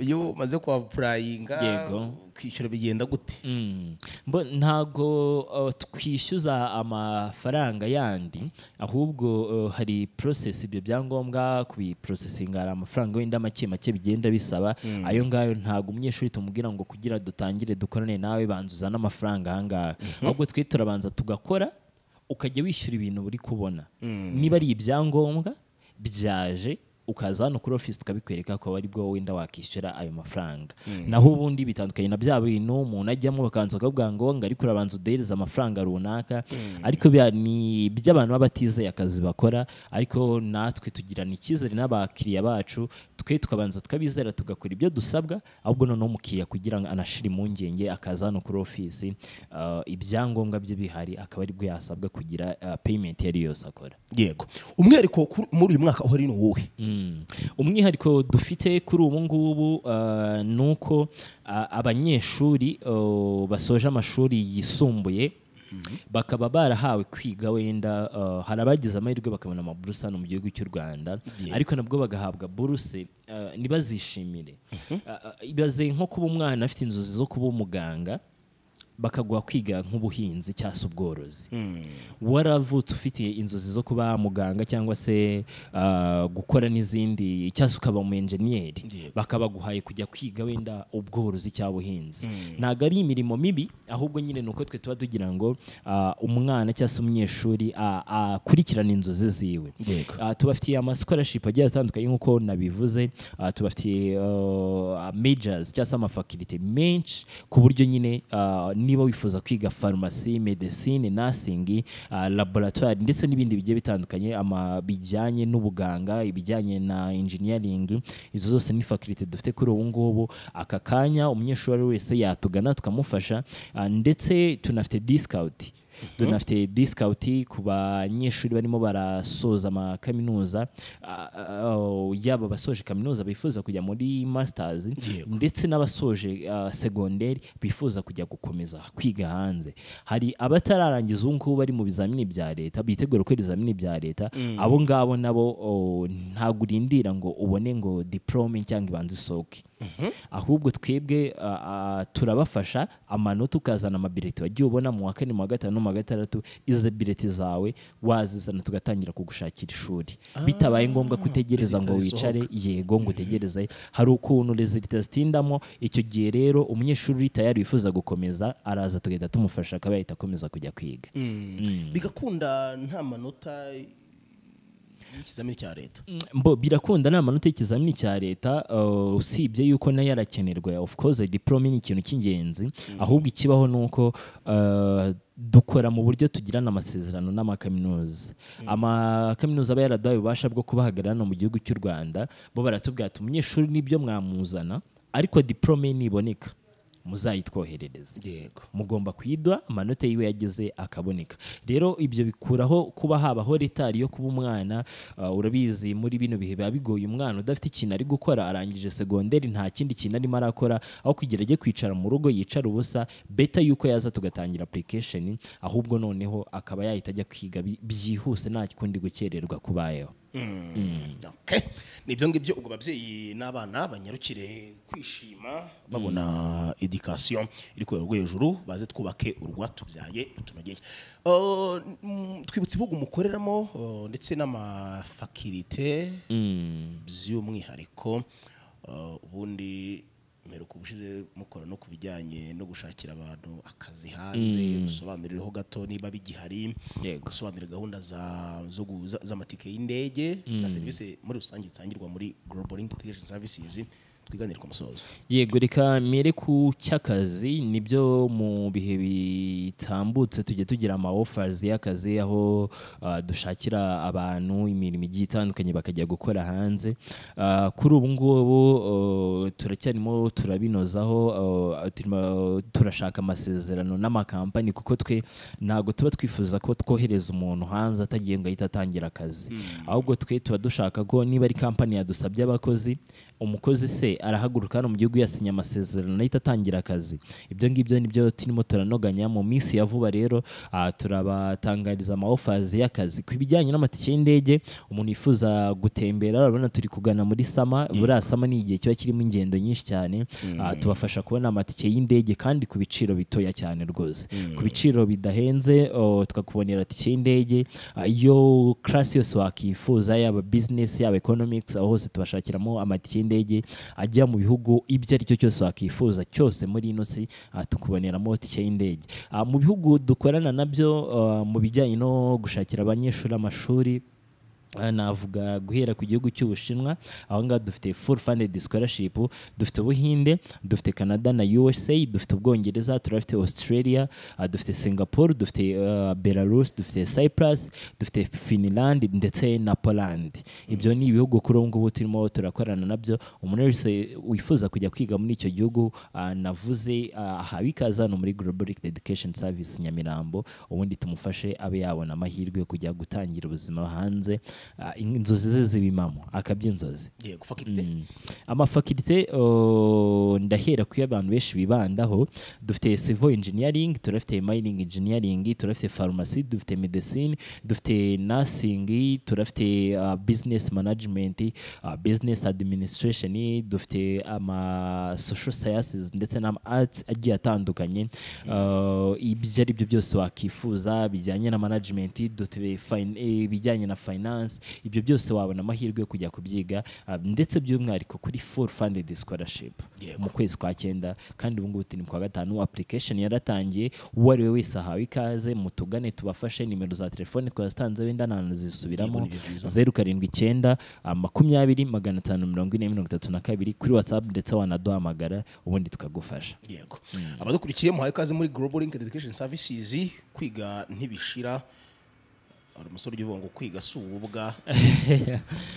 iyo umaze kuapurayinga Yego. kwishyura bigenda gute mbo ntabwo uh, twishyuza amafaranga yandi ahubwo uh, hari process ibyo byangombwa kubiporosesinga hari amafaranga wenda make make bigenda bisaba Mm. ayo ngayo ntabwo umunyeshuri tumubwira ngo kugira dutangire dukorane nawe banza uzane amafaranga ahangaha ahubwo twe turabanza tugakora ukajya wishyura ibintu uri kubona Mm. niba ari ibyangombwa byaje ukaza hano kuri ofisi tukabikwereka ko ari bwo wenda wakishyura ayo mafaranga Mm. naho ubundi bitandukanye na bya bintu umuntu ajyamo bakabanza bakavuga ngo ngo ariko urabanza uduhereze amafaranga runaka ariko bya- ni iby'abantu baba batizeye akazi bakora ariko natwe tugirana icyizere n'abakiriya bacu twe tukabanza tukabizera tugakora ibyo dusabwa ahubwo noneho umukiriya kugira ngo anashire impungenge akaza hano kuri ofisi uh, ibyangombwa bye bihari akaba aribwo yasabwa kugira uh, payment iyo ari yo yose akora yego umwihariko kuri- muri uyu mwaka uhari ni uwuhe Mm. umwihariko dufite kuri ubu ngubu uh, ni uko uh, abanyeshuri uh, basoje amashuri yisumbuye bakaba barahawe kwiga wenda uh, hari abagize amahirwe bakabona amaburuse hano mu gihugu cy'u rwanda Yeah. ariko nabwo bagahabwa buruse uh, ntibazishimire Uh, uh, ibaze nko kuba umwana afite inzozi zo kuba umuganga bakaguha kwiga nk'ubuhinzi cyangwa se ubworozi waravutse ufite inzozi zo kuba muganga cyangwa se ah, gukora n'izindi cyangwa se ukaba umu enjeniyeri bakabaguhaye kujya kwiga wenda ubworozi cyangwa ubuhinzi ntabwo ari imirimo mibi ahubwo nyine ni uko twe tuba tugira ngo ah, umwana cyangwa se umunyeshuri ah, akurikirane inzozi ziwe Yego. Ah, tubafitiye amaskolarship agiye atandukanye nk'uko nabivuze Ah, tubafitiye ah, majors cyangwa se amafakilite menshi ku buryo nyine ah, niba wifuza kwiga farumasi medecine nursing ah, laboratoire ndetse n'ibindi bigiye bitandukanye ama bijyanye n'ubuganga ibijyanye na engineering izo zose ni fakilite dufite kuri ubu ngubu aka kanya umunyeshuri uwo ari we wese yatugana tukamufasha Ah, ndetse tunafite discount dunafite disikawuti ku banyeshuri barimo barasoza amakaminuza ah, ah, oh, yaba abasoje kaminuza bifuza kujya muri masitazi Yego. ndetse n'abasoje ah, segonderi bifuza kujya gukomeza kwiga hanze hari abatararangiza ubu ngubu bari mu bizamini bya leta bitegura gukora ibizamini bya leta Mm. abo ngabo nabo oh, ntabwo urindira ngo ubone ngo diporome cyangwa ibanza isohoke ahubwo twebwe ah, ah, turabafasha amanota ukazana amabireti wagiye ubona mu wa kane mu wa gatanu no mu wa gatandatu izo bireti zawe wazizana tugatangira kugushakira ishuri bitabaye ngombwa ko utegereza ngo zisohoka. wicare yego ngo utegereze hari ukuntu rezilita zitindamo icyo gihe rero umunyeshuri uri tayari wifuza gukomeza araza tugahita tumufasha akaba yahita akomeza kujya kwiga Mm. bigakunda nta manota y'ikizamini cya leta mbo birakunda ni amanota y'ikizamini cya leta uh, usibye yuko nayo arakenerwa of course diplome ni ikintu cy'ingenzi ahubwo ikibaho ni uko uh, dukora mu buryo tugirana amasezerano n'amakaminuza amakaminuza aba yaraduhaye ububasha bwo kubahagarara hano mu gihugu cy'u rwanda bo baratubwira ati umunyeshuri nibyo mwamuzana ariko diplome niboneka muzayitwoherereze yego mugomba kuyidwa amanota yiwe yagize akaboneka rero ibyo bikuraho kuba habaho retari yo kuba umwana uh, urabizi muri bino bihe biba bigoye umwana udafite ikintu ari gukora arangije segonderi nta kindi kintu arimo arakora aho kugira ajye kwicara mu rugo yicara ubusa beta yuko yaza tugatangira application ahubwo noneho akaba yahita ajya kwiga bi- byihuse nta kundi gukererwa kubayeho Mm. Okay. nibyo ngibyo ubwo ababyeyi n'abana banyarukire kwishima babona edikasiyo iri ku rwego hejuru baze twubake urwatubyaye rutunogeye Uh, mm, twibutse ibihugu mukoreramo uh, ndetse n'amafakirite by'umwihariko uh, ubundi mperuka ubushize mukora no ku bijyanye no gushakira abantu akazi hanze Mm. dusobanurireho gato niba bigihari Yego. gusobanurira gahunda za- zo gu- za- z'amatike y'indege na Mm. serivisi muri rusange zitangirwa muri global integration services twiganire ku musozo yego reka mere ku cy'akazi nibyo mu bihe bitambutse tujya tugira ama offers y'akazi aho ah, dushakira abantu imirimo igiye itandukanye bakajya gukora hanze Ah, kuri ubu ngubu oh, turacyarimo turabinozaho oh, turimo turashaka amasezerano n'amakampani kuko twe ntabwo tuba twifuza ko twohereza umuntu hanze atagiye ngo ahita atangira akazi ahubwo twe tuba dushaka ko niba ari kampani yadusabye abakozi umukozi se arahaguruka hano mu gihugu yasinye amasezerano ahita atangira akazi ibyo ngibyo nibyo turimo turanoganya mu minsi ya vuba rero ah, turabatangariza ama offers y'akazi ku bijyanye n'amatike y'indege umuntu yifuza gutembera urabona turi kugana muri sama buriya sama ni igihe kiba kirimo ingendo nyinshi cyane Ah, tubafasha kubona amatike y'indege kandi ku biciro bitoya cyane rwose ku biciro bidahenze oh, tukakubonera tike y'indege Ah, iyo karasi yose wakifuza yaba bizinesi yaba ekonomikisi aho hose tubashakiramo amatike y'indege ajya mu bihugu ibyo ari cyo cyose wakifuza cyose muri ino si ah, tukuboneramo tike y'indege Ah, mu bihugu dukorana nabyo ah, mu bijyanye no gushakira abanyeshuri amashuri Ah, navuga guhera ku gihugu cy'ubushinwa aho ngaho dufite full funded scholarship dufite ubuhinde dufite canada na usa dufite ubwongereza turafite australia ah, dufite singapore dufite ah, belarus dufite cyprus dufite finland ndetse na poland ibyo ni ibihugu kuri ubu ngubu turimo turakorana nabyo umuntu wese wifuza kujya kwiga muri icyo gihugu ah, navuze ah, aha bikaza hano muri global education service nyamirambo ubundi tumufashe abe yabona amahirwe yo kujya gutangira ubuzima hanze ah, in- inzozi ze zibimamo akabya inzozi yego fakirite Mm. amafakirite oh, ndahera kuyo abantu benshi bibandaho dufite civil engineering turafite mining engineering turafite pharmacy dufite medicine dufite nursing turafite ah, business management ah, business administration dufite ama social sciences ndetse n'ama arts agiye atandukanye Ah, ibyo ari byo byose wakifuza bijyanye na management dufite fin- eh, ibijyanye na finance ibyo byose wabona amahirwe yo kujya kubyiga ah, ndetse by'umwihariko kuri full funded scholarship Yego. mu kwezi kwa cyenda kandi ubu ngubu turi mu kwa gatanu application yaratangiye uwo ari we wese ahawe ikaze mutugane tubafashe nimero za telefone twazitanze wenda nta Yego, zisubiramo ni byo byiza. zeru karindwi icyenda ah, makumyabiri magana atanu mirongo ine mirongo itatu na kabiri kuri whatsapp ndetse wanaduhamagara ubundi tukagufasha yego abadukurikiye muhaye ikaze muri global link education services kwiga ntibishira hari umusore uvuga ngo kwiga si ububwa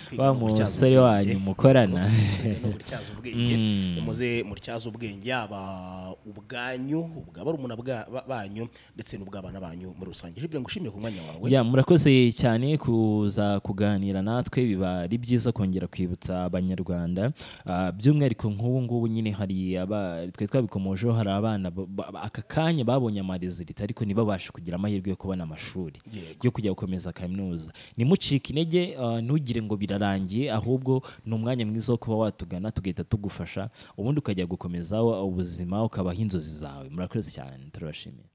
Kwiga wa ni ukutyaza musore wanyu ubwenge. mukorana Kwiga ni ukutyaza ubwenge Mm. muze mutyaza ubwenge yaba ubwanyu ubwa barumuna bwa- ba- banyu ndetse n'ubw'abana banyu muri rusange Jules, ngo ushimire ku mwanya wawe ya murakoze cyane kuza kuganira natwe biba ari byiza kongera kwibutsa abanyarwanda Ah, by'umwihariko nk'ubu ngubu nyine hari aba twe twabikomojeho hari abana ba- ba- aka kanya babonye amarezilita ariko ntibabashe kugira amahirwe yo kubona amashuri yo kujya gukomeza kaminuza ntimucike intege ah, ntugire ngo birarangiye ahubwo ni umwanya mwiza wo kuba watugana tugahita tugufasha ubundi ukajya gukomeza ubuzima ukabaho inzozi zawe murakoze cyane turabashimiye